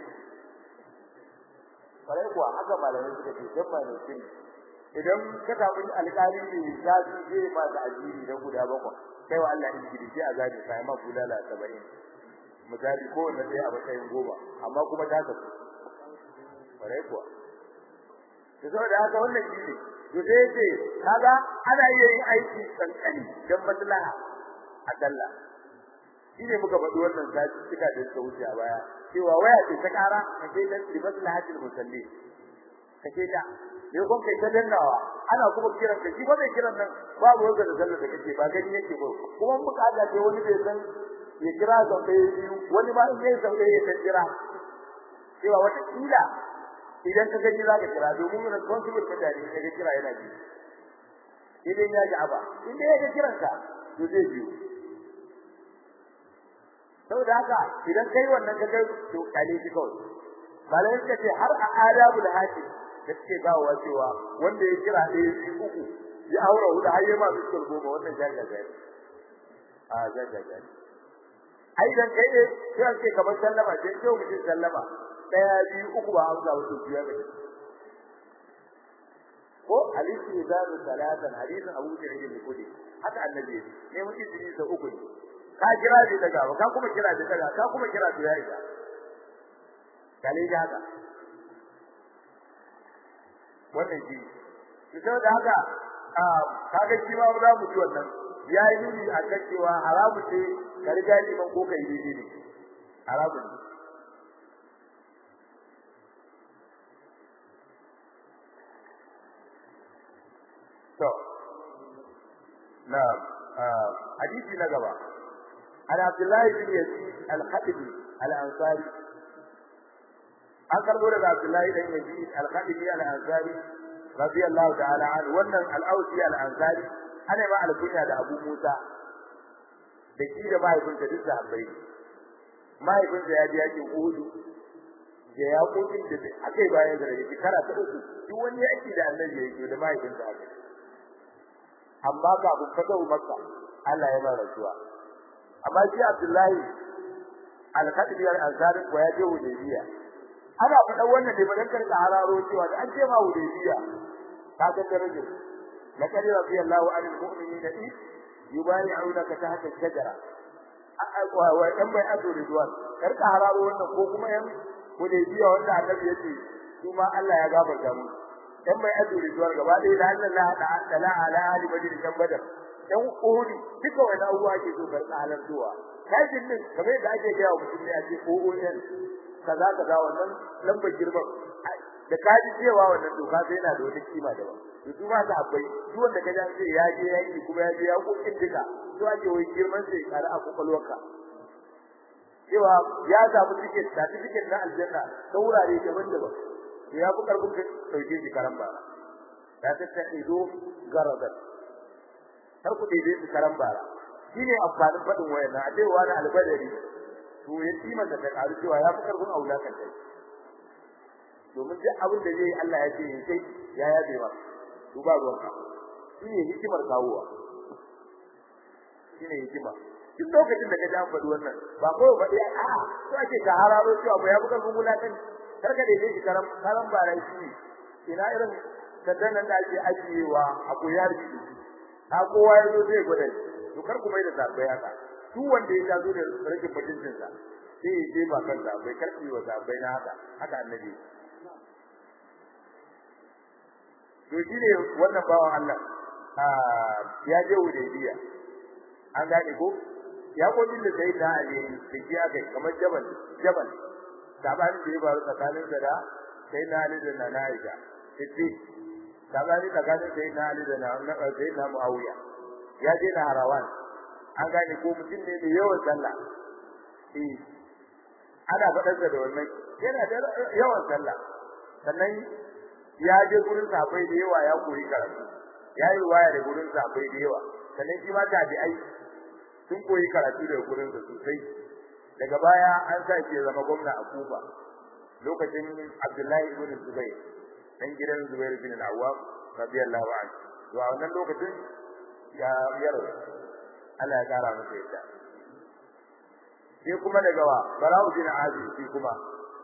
S1: kwarai kuwa haka malamai suka ce can ba da sirri idan ka samu alƙali ne ya ji zai ma da ajiri na guda bakwai kai wa Allah in gidi sai a zabi sai ma bulala 70 misali ko wanda sai a matsayin goma amma kuma ta tafi kwarai kuwa to saboda haka wannan shi ne to sai yace kaga ana iya yin aiki kankani dan maslaha a dalla shine muka faɗi wannan sati cika da suka wuce a baya cewa waya ce ta ƙara kace dan maslahatul musalli kace ta ne kun kai ta dannawa ana kuma kiran ka shi ba mai kiran nan babu wanda da sallar da kake ba gani yake ba kuma mun kaga ce wani bai san ya kira sau ɗaya biyu wani ma in yayi sau ɗaya ya san kira cewa wata kila idan ka gani zaka kira domin responsible mutane ka ga kira yana ji idan ya ji aba idan ya ga kiranka to zai biyo saboda haka idan kai wannan ka kai to kale shi kawai malai suka ce har a adabul haji da suke kawo cewa wanda ya kira ɗaya shi uku ya aura huda har ya ma biskul goma wannan jaga jaga a jaga jaga ai dan kai ne sai ake kamar sallama sai ce mutum sallama daya biyu uku ba amsa ba to biya ne ko hadisi zaru salatan hadisin Abu Sa'id al-Khudri haka annabi ne mun izini da uku ne ka kira da daga ba ka kuma kira da daga ka kuma kira da yayi da kale da haka wannan shi to da haka kaga shi ma za mu ji wannan ya yi nuni a kan cewa haramu ce ka riga liman ko kai daidai ne haramu ne to na hadisi na gaba an abdullahi bin yazid al-khatibi al-ansari an karbo daga abdullahi bin yazid al-khatibi al-ansari radiyallahu ta'ala anhu wannan al-ausi al-ansari ana ma alkunya da Abu Musa da shi da mahaifinsa duk da habbai mahaifinsa ya ji yakin Uhud da ya kokin da akai bayan da yake kara ta uku duk wani yaki da Annabi yake da mahaifinsa aka amma ka abu fata Makka Allah ya mara rasuwa amma shi Abdullahi al-Khatibi al-Ansari ko ya je Hudaybiya ana faɗa wannan ne ba dan karka hararo cewa da an ce ma Hudaybiya ka ga darajar لقد رضي الله عن المؤمنين إذ يبايعونك تحت الشجرة وإن ما يأتوا رضوان كرك حرارو wannan ko kuma yan hudaybiya wanda annabi yace kuma Allah ya gafarta mu dan mai adu ridwan gaba dai da Allah la ta'ala ala ali badr kan badar dan uhudi duka wannan abuwa ke so karka halartuwa kajin din kamar da ake gaya wa mutum ne a ce OON kaza kaza wannan lambar girman da kaji cewa wannan doka sai yana da wata kima daban to su ma ta abai duk wanda ka ji ce ya je yaki kuma ya je ya kokin duka to ake wai girman sai kare a kokalwarka cewa ya samu ticket certificate na aljanna ta wurare daban-daban to ya fi karfin ka dauke shi karan bara da ta ta ido garadat har ku daidai su karan bara shine amfanin fadin wayannan a cewa na albadari to ya kima da ta karu cewa ya fi karfin aula kan kai domin duk abin da zai Allah ya ce sai ya yabe ba to ba ruwan ka shi ne hikimar kawowa shi ne hikima duk lokacin da ka ji an faɗi wannan ba ko ba dai a to ake ka hararo cewa ba ya buƙar gungula kan karka da yake karam karam ba rai shi ina irin kaddanan da ake ajiyewa a koyar da a kowa ya zo zai gwada to kar ku mai da zabai haka duk wanda ya zo da rashin mutuncinsa sai ya je ba kansa bai karfi wa zabai na haka haka annabi to shine wannan bawan Allah ya je Hudaybiya an gane ko ya kodin da sai da Ali da ji aka kamar jabal jabal sabanin da ya faru tsakanin da sai na Ali da na Aisha sai sabani tsakanin sai na Ali da na sai na Muawiya ya je na Harawan an gane ko mutum ne mai yawan sallah eh ana faɗar da wannan yana da yawan sallah sannan ya je gurin sahabbai da yawa ya koyi karatu ya yi waya da gurin sahabbai da yawa sannan shi ma tabi'ai sun koyi karatu daga gurin sa sosai daga baya an sa shi zama gwamna a Kufa lokacin Abdullahi ibn Zubair dan gidan Zubair bin Al-Awwam radiyallahu anhu to a wannan lokacin ya yaro Allah ya kara masa yadda sai kuma daga wa Bara'u bin Azib shi kuma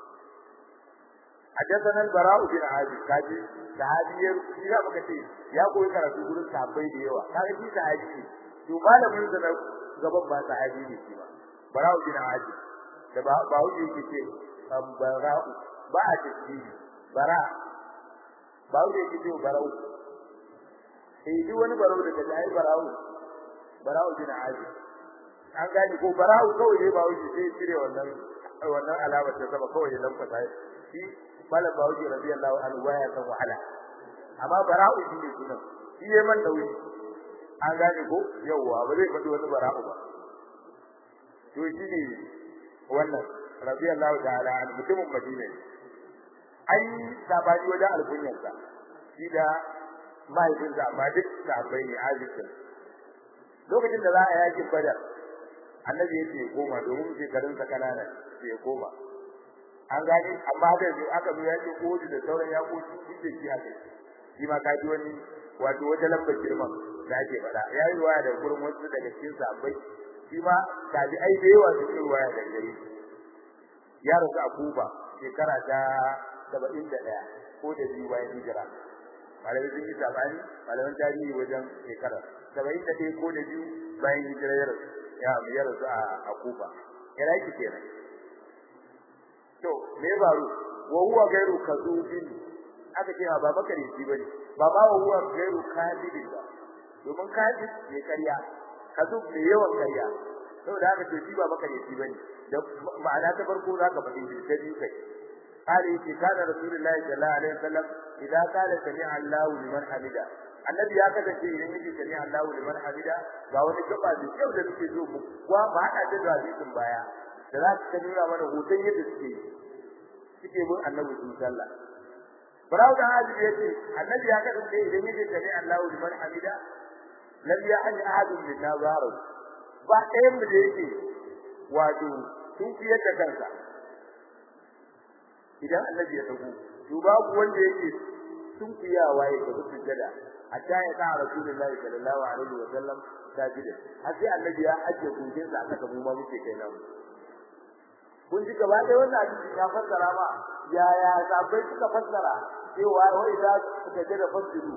S1: حدثنا البراء بن عازب kaji sahabi ya ya muka ce ya koyi karatu gurin sahabbai da yawa kaga shi sahabi ne to malamin sa gaban ba sahabi ne shi ba bara'u bin azib da ba ba wuce yake ce bara'u ba a tasbihi bara ba wuce yake ce bara'u eh duk wani bara'u da kaji ai bara'u bara'u bin azib an gani ko bara'u kawai ne ba wuce sai cire wannan wannan alamar ta sama kawai ya lamfata shi malam bawuji radiyallahu anhu baya san wahala amma bara'u shi ne sunan shi ya man da wuri an gane ko yawa ba zai faɗi wani bara'u ba to shi ne wannan radiyallahu ta'ala an mutumin madina ai sabani wajen alkunyarsa shi da mahaifinsa amma duk sahabbai ne azikin lokacin da za a yakin badar annabi ya ce koma domin shekarunsa kanana sai koma an gane amma da zai aka zo yakin kodu da sauran yakoki duk da shi aka shi ma ka ji wani wato wata lambar girman da ake faɗa ya yi waya da gurin wasu daga cikin sahabbai shi ma kaji ai da yawa su yi waya da gare ya rasu a kuba shekara ta saba'in da ɗaya ko da biyu bayan hijira malamai sun yi sabani malaman tarihi wajen shekara saba'in da ɗaya ko da biyu bayan hijira ya rasu ya ya rasu a kuba iraki kenan to me faru wa huwa gairu kazubin aka ce ba bakari shi bane ba ba wa huwa gairu kadibin ba domin kadib ne karya kazub ne yawan karya saboda haka to shi ba bakari shi bane da ma'ana ta farko zaka faɗi shi ta biyu kai قال إذا كان رسول الله صلى الله عليه وسلم إذا قال سمع الله لمن حمده annabi ya kasance idan yake sami Allahu liman hamida ga wani gaba da kyau da suke zo mu kuwa ba hada da hadisin baya da za su nuna mana hoton yadda suke suke bin annabi sallah Farau da hadi yace annabi ya kasance idan yake sami Allahu liman hamida lam ya'an ahadun min nazaru ba ɗayan mu da yake wato sun fiyar da kansa idan annabi ya dago to babu wanda yake sun fiyawa ya ga sujjada hatta ya ka rasulullahi sallallahu alaihi wa sallam sajida har sai annabi ya ajiye kujin sa aka mu ma muke kai nan kun ji gaba da wannan hadisi ya fassara ma ya ya sabai suka fassara cewa wai da suka jira fasiru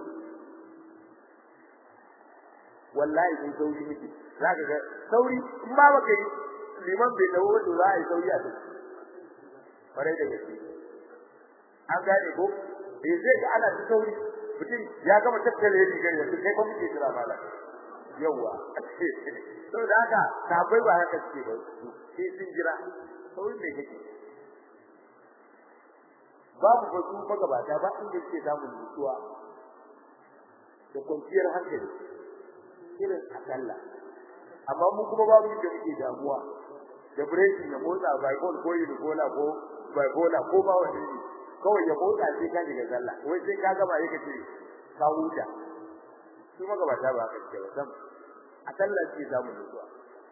S1: wallahi kun sauri miki zaka ga sauri in ba baka yi liman bai dawo wato za a yi sauri a duk bare da gaske an gane ko eh zai ga ana ta sauri mutum ya gama tattale rigar yanzu kai ba muke jira mala yawa to da haka sabai ba haka suke ba sai sun jira sauri mai kake babu ba su ba gabata ba inda yake samun nutsuwa da kwanciyar hankali irin a sallah amma mu kuma babu inda muke damuwa da breaking ya motsa bible ko unibola ko bibola ko ba wani ne kawai ya motsa sai ka shiga sallah wai sai ka gaba yake ce ka huta su maka ba ta ba ka ce ba sam a sallah ce za mu zuwa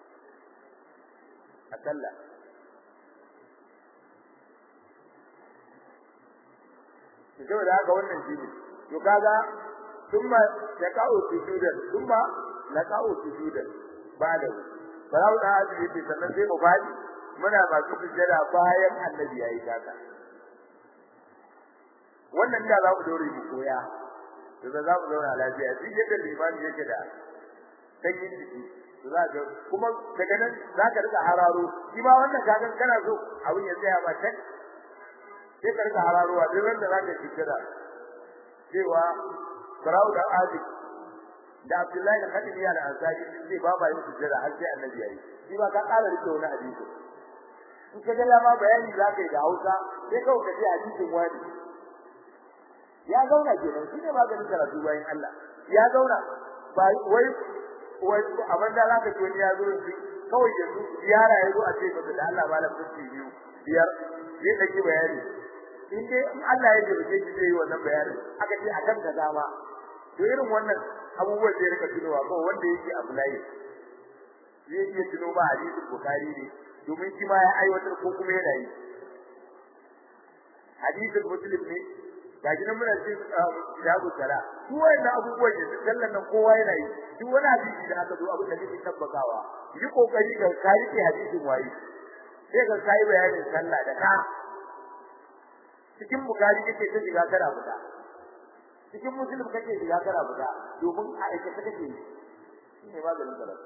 S1: a sallah to da haka wannan shi ne to kaga thumma yaqa'u sujudan thumma laqa'u sujudan ba da Barau da hadi yake sannan sai mu fadi muna masu sujjada bayan annabi yayi kaka wannan da za mu dore mu koya to da za mu zauna lafiya duk yadda limani yake da sanyin jiki to za ka kuma daga nan za ka rika hararo shi ma wannan kagan kana so abin ya tsaya ba tak sai ka rika hararowa duk wanda za ka sujjada cewa Barau da hadi da Abdullahi da Khadija da Ansari sai ba ba yin sujjada har sai annabi yayi shi ba ka ƙara rike wani hadisi in ka ga ma bayani za ka yi da Hausa sai kawai ka ji hadisin wani ya zauna kenan shi ne maganin karatu bayan Allah ya zauna ba wai wai abin da zaka ji wani ya zo shi kawai yanzu ziyara ya zo a ce masa da Allah malam fuski biyu biyar zai dake bayani in dai in Allah ya jirge shi zai yi wannan bayanin aka ce akan ka dama to irin wannan abubuwan da ya rika tunowa ko wanda yake abu layi zai iya tuno ba hadisin Bukhari ne domin shi ma ya aiwatar ko kuma yana yi hadisin Muslim ne gaji nan muna cikin kitabu sala su wannan abubuwan da sallan nan kowa yana yi duk wani hadisi da aka zo abin da kake tabbatawa yi kokari ka kai ke hadisin waye sai ka kai bayanin sallah da ka cikin bukari kake ta shiga kana fita cikin muslim kake shiga kana fita domin a aikata kake yi shine maganin sallah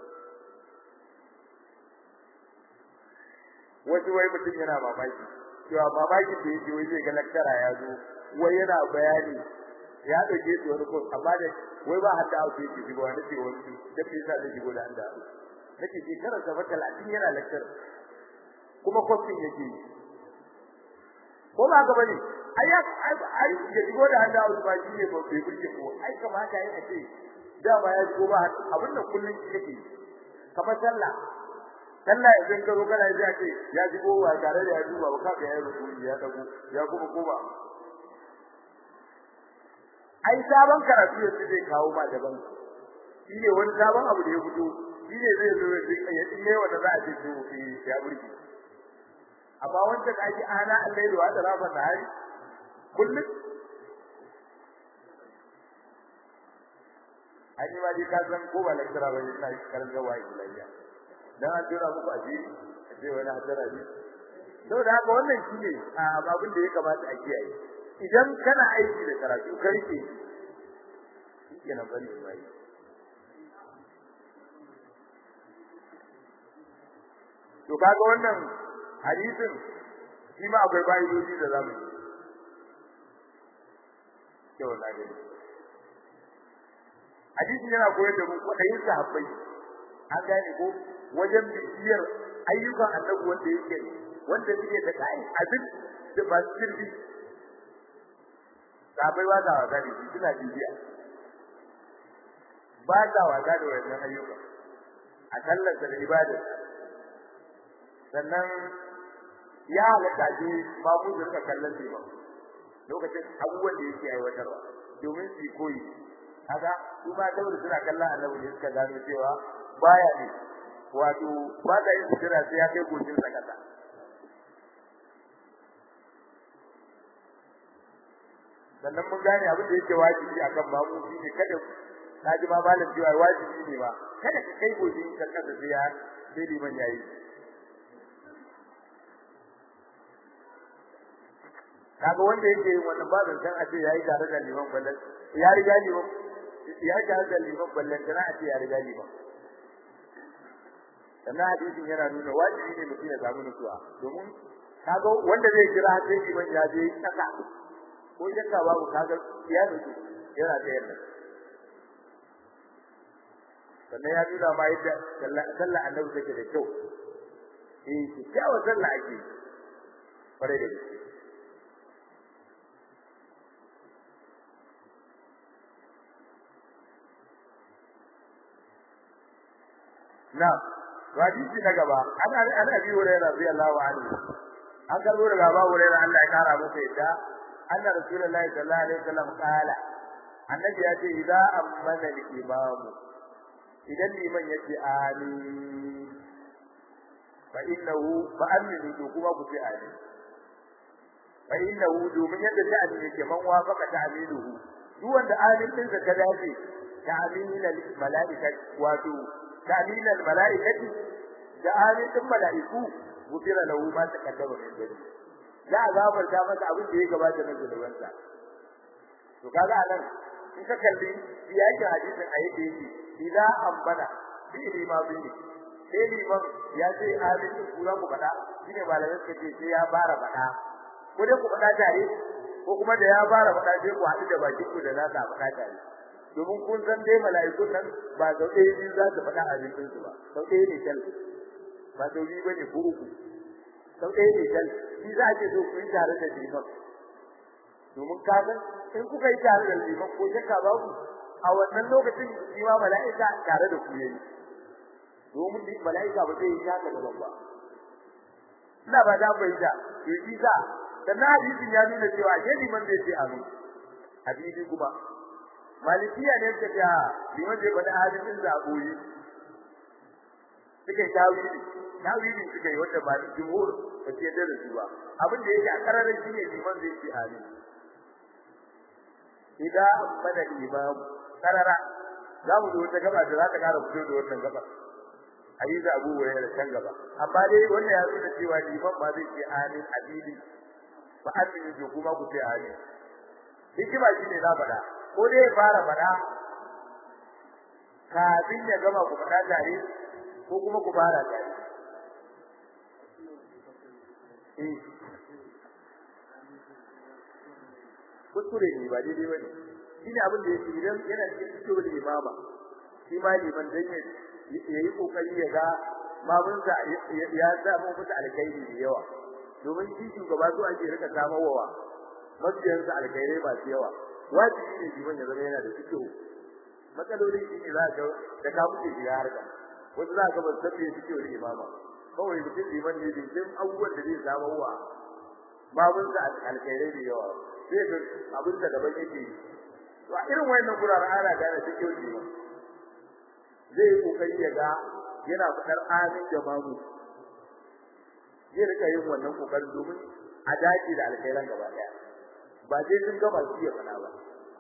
S1: wasu wai mutum yana mamaki cewa mamakin da yake wai zai ga laktara ya zo wai yana bayani ya dauke shi wani ko amma da wai ba hadda auto yake shigo wani ce wani da bai sa da shigo da anda nake shekarar sa fata latin yana laktar kuma kofin yake ko ba ga bane ai ai ya shigo da handa auto ba shi ne ba bai burge ko ai kamata yayi a ce da ba ya shigo ba abin da kullun yake kamar sallah sallah idan ka zo kana ji ce ya shigo ba tare da ya duba ba kaga ya rubu ya dago ya kuma koma ai sabon karatu yanzu zai kawo ma daban shi ne wani sabon abu da ya fito shi ne zai zo ya tsinye wanda za a ce to ya burge amma wanda da ake ana Allah da wata rafa ta hari kullum an yi ma dai ka san ko ba lakira ba ina karanta wa ilayya dan an tura muku ajiri a ce wani hadara ne saboda haka wannan shine abin da ya kamata a kiyaye idan kana aiki da karatu ka rike shi kenan bari shi mai to kaga wannan hadisin shi ma akwai bayidoji da zamu yi ke wannan gani hadisin yana koyar da mu kwadayin sahabbai an gane ko wajen bibiyar ayyukan annabi wanda yake wanda suke da kai abin da ba su sirri sahabbai ba sa wasa da shi suna bibiya ba sa wasa da wannan ayyuka a sallarsa da ibadar sannan ya halatta je babu da suka kallon shi ba lokacin abubuwan da yake aiwatarwa domin su koyi kaga su ba saboda suna kallon annabi ne suka gano cewa baya ne wato ba da yin sutura sai ya kai goshin sa kasa sannan mun gane abin da yake wajibi akan babu shi ne kada kaji ma malam cewa wajibi ne ba kada ka kai goshin ka kasa sai ya sai liman yayi kaga wanda yake yin wannan ba zan san a ce yayi tare da liman ballan ya riga liman ya ga da liman ballan kana a ce ya riga liman sannan hadisin yana nuna wajibi ne mutum ya samu nutsuwa domin kaga wanda zai kira sai liman ya je kasa ko shakka babu kaga ya nutsu yana da yadda sannan ya nuna ma yadda sallah annabi take da kyau eh kyawun sallah ake fare da gaske na hadisi na gaba ana ana bi wurin radiyallahu anhu an karbo daga babu wurin Allah ya kara masa yadda anna rasulullahi sallallahu alaihi wasallam kala annabi ya ce idza amana al-imam idan liman yace amin fa innahu fa aminu to kuma ku ce amin fa innahu domin yadda ta'amin yake man wafaka ta'aminuhu duk wanda amin din sa ta dace ta'aminal malaikati wato تعليل الملائكة جعالين الملائكة غفر له ما تقدم من ذنبه لا غافر ta masa abin da ya gabata na zunubansa to kaga anan in ka kalli biyakin hadisin a yadda yake idza ambana bi lima bi sai liman ya ce amin ku za ku faɗa shine malamai suka ce sai ya fara faɗa ko dai ku faɗa tare ko kuma da ya fara faɗa sai ku haɗu da bakin ku da za ka faɗa tare domin kun san dai mala'ikun nan ba sau ɗaya biyu za su faɗa abincin su ba sau ɗaya ne kal ba sau biyu bane ko uku sau ɗaya ne kal shi za a ce so ku yi tare da liman domin ka san in kuka yi tare da liman ko shakka babu a wannan lokacin shi ma mala'ika tare da ku yayi domin mala'ika ba zai yi shaka da ba ina ba da bai da yi za sannan hadisin ya nuna cewa ke liman zai ce amin hadisi kuma malikiya ne ta ga liman zai faɗi hadisin zaboyi suka yi tawili tawili suka yi wanda ba da jumhur ba ce da su ba abin da yake a kararin shine liman zai ce amin idan mana imam karara za mu zo wata gaba da za ta kara fito da wannan gaba hadisi Abu Hurairah kan gaba amma dai wannan ya nuna cewa liman ba zai ce amin abili fa aminu jo kuma ku ce amin hikima shine na faɗa ko dai ya fara faɗa kafin ya gama ku faɗa tare ko kuma ku fara tare eh kuskure ne ba daidai bane shine abin da yake idan yana cikin cikin imama shi ma liman dan ya yayi kokari ya ga babunsa ya samu musu alkhairi da yawa domin shi shugaba zuwa ake rika samarwa mabiyansa alkhairai masu yawa wajibi ne liman ya zama yana da cikin matsaloli shi ne za ka da ka mutu shi harka wasu za ka ban sabbe cikin wani imama kawai mutum liman ne din abubuwan da zai samarwa babunsa alkhairai da yawa sai ga abin da gaban yake to a irin wayannan guraren ana gane cikin jima zai yi kokari ya ga yana fadar amin da mamu zai rika yin wannan kokarin domin a dace da alkhairan gaba daya ba sai sun gaba su ya fada ba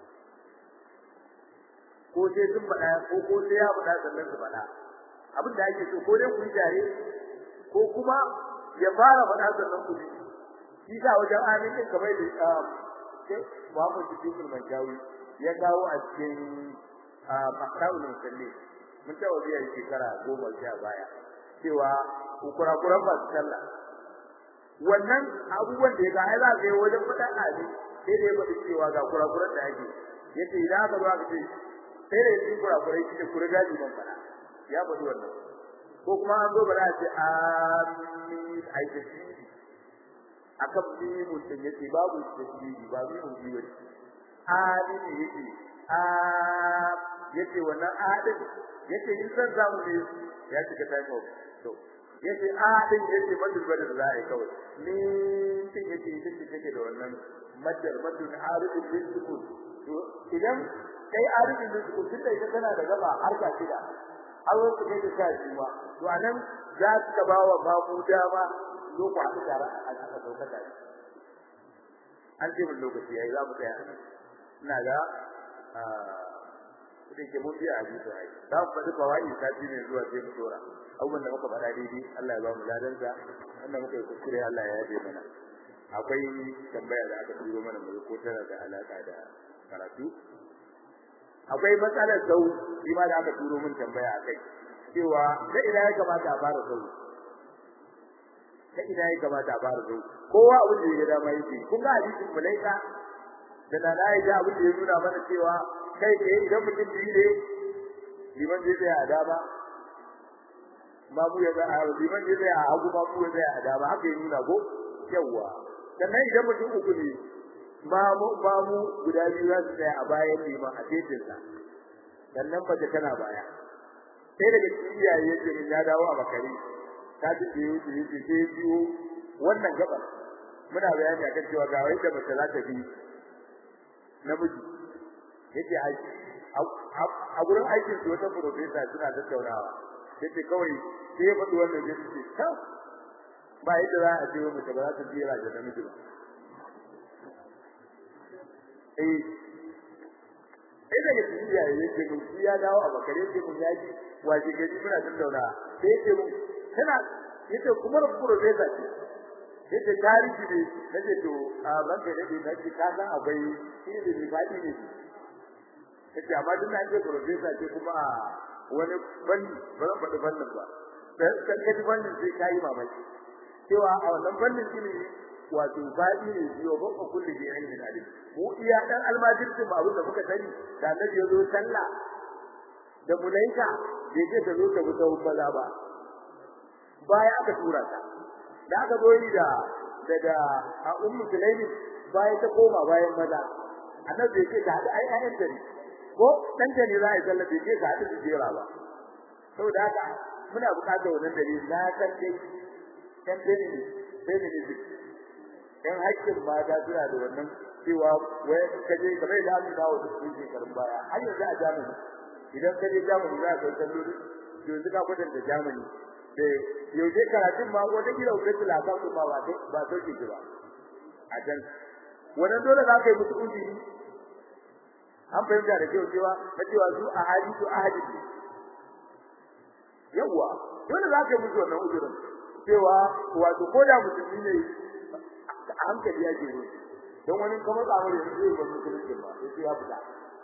S1: ko sai sun fada ko ko sai ya fada sannan su fada abin da ake so ko dai ku yi tare ko kuma ya fara fada sannan ku ji shi sa wajen amin din kamar da sai Muhammad Siddiq al-Manjawi ya kawo a cikin Makra'ul Musalli mun tawo biya shekara goma sha baya cewa kurakuran ba su sallah wannan abubuwan da ya ga ai za ka yi wajen faɗa abi sai da ya faɗi cewa ga kurakuran da ake yace idan aka zo aka ce sai da yin kurakurai shi ne kura gaji ban faɗa ya faɗi wannan ko kuma an zo ba za a ce amin ai da shi akan mimun din yace babu tasbihi ba mimun biyu ne amin yace a yace wannan adin yace in san zamu ne ya cika time of to yace a din yace madul badal za a yi kawai ni tin yace din da take da wannan madal madul arifin din sukun to idan kai arifin din sukun tunda ita tana da gaba har ka shida har wasu kai da sha biyu to anan za ka ba wa babu dama zo ku haɗu tare a aka sauka tare an ce mun lokaci yayi za mu tsaya ina ga kudin ke mun biya hadisi ai za mu faɗi kawai sati ne zuwa sai mu dora abubuwan da muka faɗa daidai Allah ya ba mu ladansa wannan muka yi kuskure Allah ya yabe mana akwai tambaya da aka turo mana mu ko tana da alaka da karatu akwai matsalar sau shi ma da aka turo min tambaya akai cewa da ina ya kamata a fara sau ta ina ya kamata a fara sau kowa abin da ya dama yake kun ga hadisin mulaika da na da ya abin da ya nuna mana cewa kai ke idan mutum biyu ne liman zai tsaya a dama babu ya tsaya liman zai tsaya a hagu babu ya tsaya a dama haka ya nuna ko yawa sannan idan mutum uku ne mamu mamu guda biyu za su tsaya a bayan liman a tetinsa sannan mace tana baya sai daga cikin iyaye yake min ya dawo a bakari ta ji da yake yake sai biyo wannan gaba muna bayani akan cewa ga wanda mace za ta bi namiji yake aiki a gurin aikin su wata professor suna tattaunawa yace kawai sai ya faɗi wannan yace ta ba yadda za a ce mace ba za ta jira da namiji ba eh sai daga cikin iyaye yake mun shi ya dawo a bakare yake mun yaji waje gari muna tattaunawa sai yake mun kana yace kuma professor ce yace tarihi ne nace to a banka da ne nace ka san akwai ilimi fadi ne yace amma duk na ce professor ce kuma wani banni ba zan faɗi bannin ba da kan kaji bannin sai kai mamaki cewa a wannan bannin ilimi wato fadi ne biyo ba ko kullu bi ilmin alim mu iya dan almajirci ba abin da muka sani da annabi ya zo sallah da mulaika bai ce ta zo ta bi ta maza ba baya aka tura ta da aka zo yi da daga a ummu sulaimi bayan ta koma bayan maza annabi bai ce ta hada ai ayyan dare ko dan da ne za a sallah bai ce ta hada su jera ba saboda haka muna buƙatar wannan dalili na san dai dan dare ne sai ne ne dan hakkin mata suna da wannan cewa wai kaje kamar da Allah dawo da su shekarun baya har yanzu a Germany idan kaje Germany za ka kallo yanzu ka kwatanta Germany da yaushe karatun ma wata kila uku la ka kuma ba ba sauke ki ba a can wannan dole za ka yi musu uzuri an fahimta da cewa cewa na cewa su a hali su a hali yawa dole za ka yi musu wannan uzurin cewa wato ko da musulmi ne a hankali ya ke don wani kuma tsamar yanzu zai bar musulunci ba sai ya fita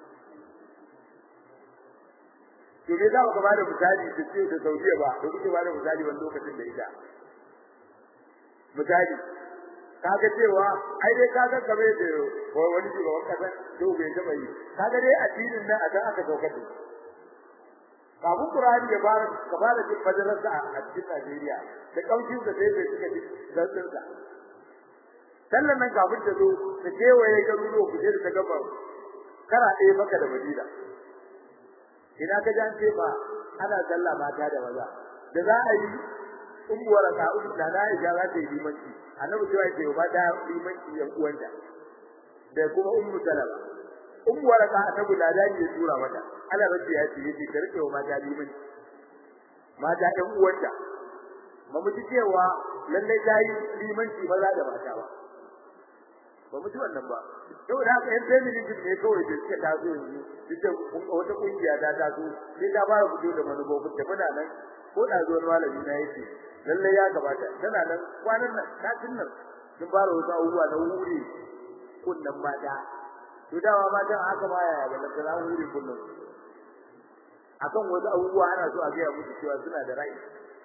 S1: to me za mu ba da misali da ce da Saudiya ba da kuke ba da misali wani lokacin da ita misali kaga cewa ai dai kaga kabe da wani shugaban kasa to bai taba yi kaga dai addinin nan a dan aka sauka da kafin Qur'ani ya fara ka fara jin fadarar a cikin Najeriya da kaucin da sai bai suka ji zanzan sa sallan nan kafin ta zo ta kewaye garuruwa kuje da ta gaba kara ɗaya maka da Madina ina ka jan ce ba ana sallah mata da maza da za a yi ummuwar ka ummu da na ya za ta yi limanci annabi cewa ce ba da limanci yan uwanta da kuma ummu salama ummu waraka ta bulada ne tura mata Allah rabbi ya ce yace ka rike wa mata liman mata ɗan uwanta ba mu ji cewa lalle dai limanci maza da mata ba ba mu ji wannan ba saboda haka yan feminism ne kawai da suka taso yanzu duk wata kungiya ta taso sai ta fara fito da manufofin ta muna nan ko da zuwa malami na yake lalle ya gabata tana nan kwanan nan satin nan sun fara wasu abubuwa na wuri kunnan mata to dawa matan haka ma yaya ba da na wuri kunnan akan wasu abubuwa ana so a ga musu cewa suna da rai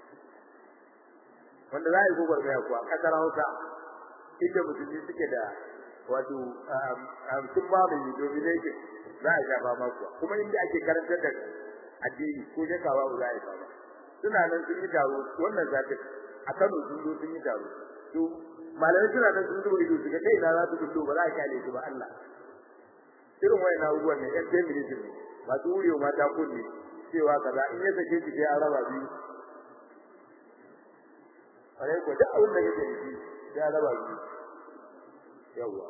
S1: wanda za a yi gobar mai kuwa kasar Hausa inda musulmi suke da wato sun ba mai domination za a shafa ma kuwa kuma inda ake karantar da addini ko jakawa ba za a yi ba suna nan sun yi taro wannan zata a Kano sun zo sun yi taro to malamai suna nan sun zuba ido su ga kai na za su fito ba za a kyale su ba Allah irin wayan abubuwan ne yan feminism ne masu wurewa mata kunne cewa kaza in ya sake shi sai an raba biyu kare ko duk abin da yake yi sai an raba biyu yawa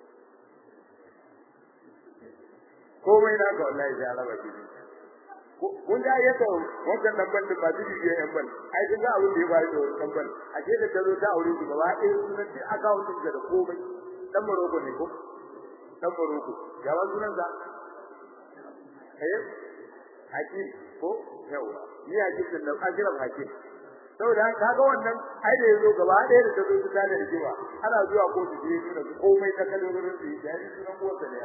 S1: komai na ga wallahi sai an raba biyu kun da ya kawo wannan dan ban da ba su biye yan ban ai kun ga abin da ya faru da wannan ban a ce da ta zo ta aure su gaba ɗaya sunan sai account din da komai dan Morocco ne ko dan Morocco ya wa sunan sa eh hakim ko yawa ni hakim din da ajiran hakim saboda kaga wannan ai da yazo gaba ɗaya da tazo ta da rijiwa ana zuwa ko su je su da komai ta kalmomin su da yi sunan uwarsa ne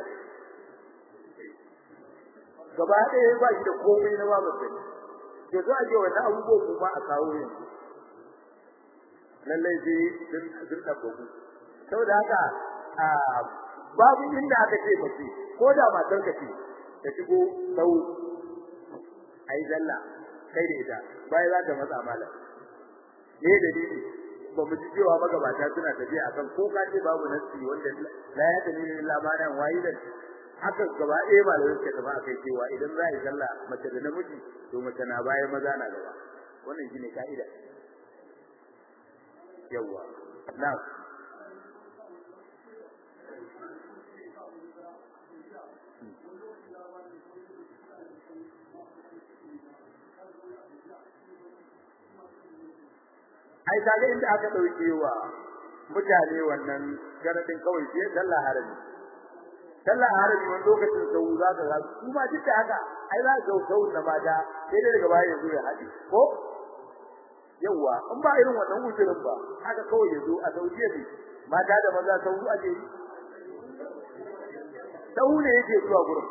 S1: gaba ɗaya ba shi da komai na babu sai to zo a je wannan abubuwa kuma a kawo yanzu lallai sai sun sun dabbaku saboda haka babu inda aka ce mace ko da matar ka ce ta shigo sau ai zalla kai da ita bai za ta matsa malam ne dalili ba mu ji cewa magabata suna tafiya akan ko ka ce babu nasi wanda la ya dalili illa ma nan wayi da haka gaba ɗaya ba da suka tafi akai cewa idan za a yi sallah mace da namiji to mace na baya maza na gaba wannan shine ka'ida yawa na'am ai kaga inda aka dauke wa mutane wannan garadin kawai sai sallah harabi sallah harabi wani lokacin sau za ka ga kuma duk da haka ai za ka sau da mata sai dai daga baya yazo ya haɗi ko yawa in ba irin wannan ujirin ba haka kawai yazo a saudiya ne mata da maza sau ake yi sau ne yake zuwa gurin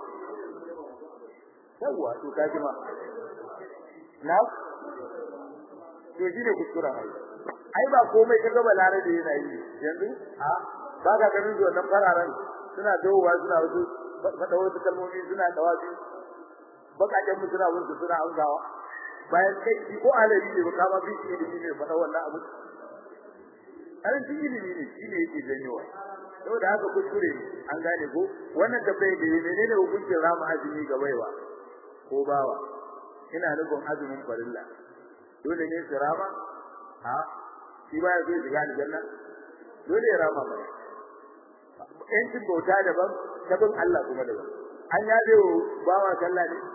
S1: yawa to kaji ma na to shine kuskura ai ai ba komai kaga balare da yana yi yanzu a ba ka ganin zuwa nan fararen suna dawowa suna wasu fada wasu kalmomi suna dawabi bakajen mu suna wurin suna amsawa bayan kai shi ko alabi ne ba ma bi shi ilimi ne fada wannan abu karancin ilimi ne shi ne yake janyowa saboda haka kuskure ne an gane ko wannan tabbai da menene hukuncin rama azumi ga baiwa ko bawa ina nufin azumin farilla dole ne su rama ha shi ba ya zo shiga aljanna dole ya rama ba yancin bauta daban tabin Allah kuma daban an yabe bawa sallah ne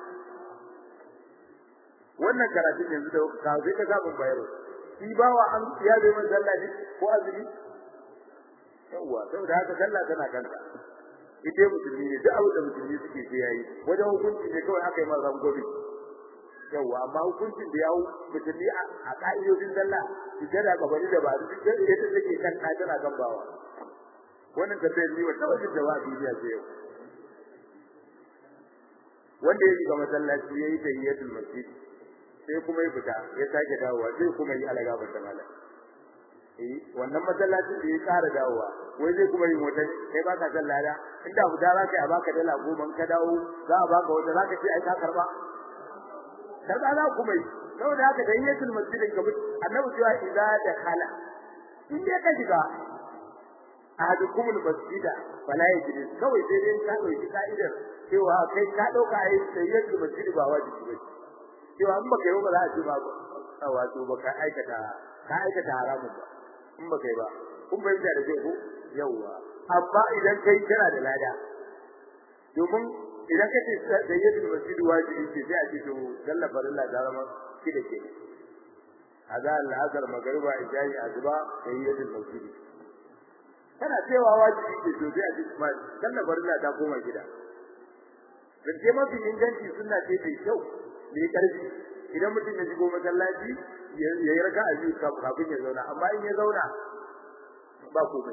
S1: wannan karatun yanzu da ka zai ka zabin bayaro shi bawa an yabe man sallah ne ko azumi yawa saboda haka sallah tana kanta ita musulmi ne duk abin da musulmi suke sai yayi wajen hukunci ne kawai aka yi masa gobe yawa amma hukuncin da yawo musulmi a ka'idodin sallah sujada gabani da ba duk da ita take kan ta tana kan bawa wannan tafiyar ni wata wajen jawabi ne sai yau wanda ya shiga masallaci yayi tahiyatul masjid sai kuma ya fita ya sake dawowa sai kuma yi alaga ba ta mala eh wannan masallacin da ya ƙara dawowa wai zai kuma yi wata kai baka sallada inda fita za ka yi a baka dala goma ka dawo za a baka wata za ka ce ai ka karba karba za ku mai saboda haka da yatul masjidin ka annabi cewa idza dakhala in dai ka shiga ahadukum masjida fala yajlis kawai sai dai ka dauki ka'idar cewa kai ka dauka ai sayyatul masjid ba wajibi ba cewa in baka yi ba za a ce ba ba wato baka aikata ka aikata haramun ba in baka yi ba kun bayyana da ko yawa amma idan kai kana da lada domin idan kace sayyidu masjid wajibi ce sai a ce to dalla farilla da rama shi da ke azal al-azhar magriba ijai azba sayyidu masjid kana cewa wajibi ce to sai a ce kuma dalla farilla ta koma gida Zance mafi inganci suna ce mai kyau mai karfi idan mutum ya shigo masallaci ya yi raka a biyu kafin ya zauna amma in ya zauna ba komai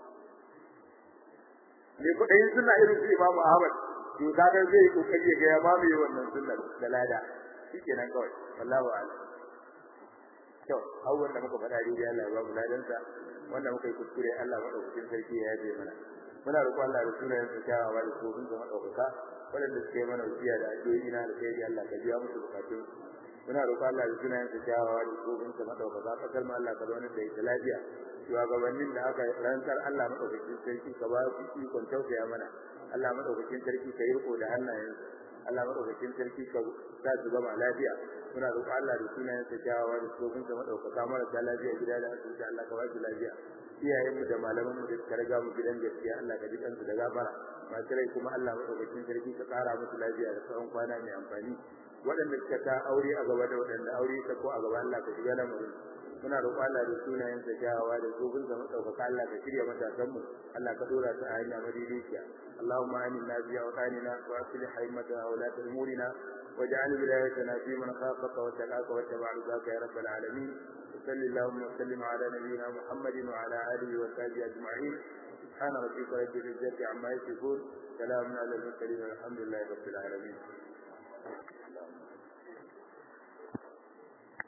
S1: me kudayin suna irin su Imam Ahmad to kaga zai kokari ya ga ya mamaye wannan sunnar da lada shikenan kawai wallahi a'lam to awwan da muka faɗa dai Allah ya ba mu ladansa wanda muka yi kuskure Allah madaukakin sarki ya yaje mana muna roƙon Allah da sunayen sa kyawawa da tsofin sa madaukaka waɗanda suke mana wasiya da addu'o'i na da kai Allah ka biya musu bukatun muna roƙon Allah da sunayen sa kyawawa da tsofin sa madaukaka kasar mu Allah ka zauna da ita lafiya shugabannin da aka rantsar Allah madaukakin sarki ka ba su ikon tausaya mana Allah madaukakin sarki ka yi riko da hannayen Allah madaukakin sarki ka sa su gama lafiya muna roƙon Allah da sunayen sa kyawawa da tsofin sa madaukaka marasa lafiya gida da asibiti Allah ka ba su lafiya iyayen mu da malaman mu da suka riga mu gidan gaskiya Allah ka ji kansu da gafara masu rai kuma Allah madaukakin sarki ka kara musu lafiya da tsawon kwana mai amfani waɗanda suka ta aure a gaba da waɗanda aure ta ko a gaba Allah ka shiga lamarin muna roƙon Allah da sunayen sa kyawawa da tsofin sa madaukaka Allah ka shirya matasan mu Allah ka dora su a hanya madaidaiciya اللهم آمنا في أوطاننا وأصلح أئمتنا وولاة أمورنا واجعل ولايتنا في من خافك واتقاك واتبع رضاك يا رب العالمين وصل اللهم وسلم على نبينا محمد وعلى آله وصحبه أجمعين سبحان ربك رب العزة عما يصفون سلام على المرسلين والحمد لله رب العالمين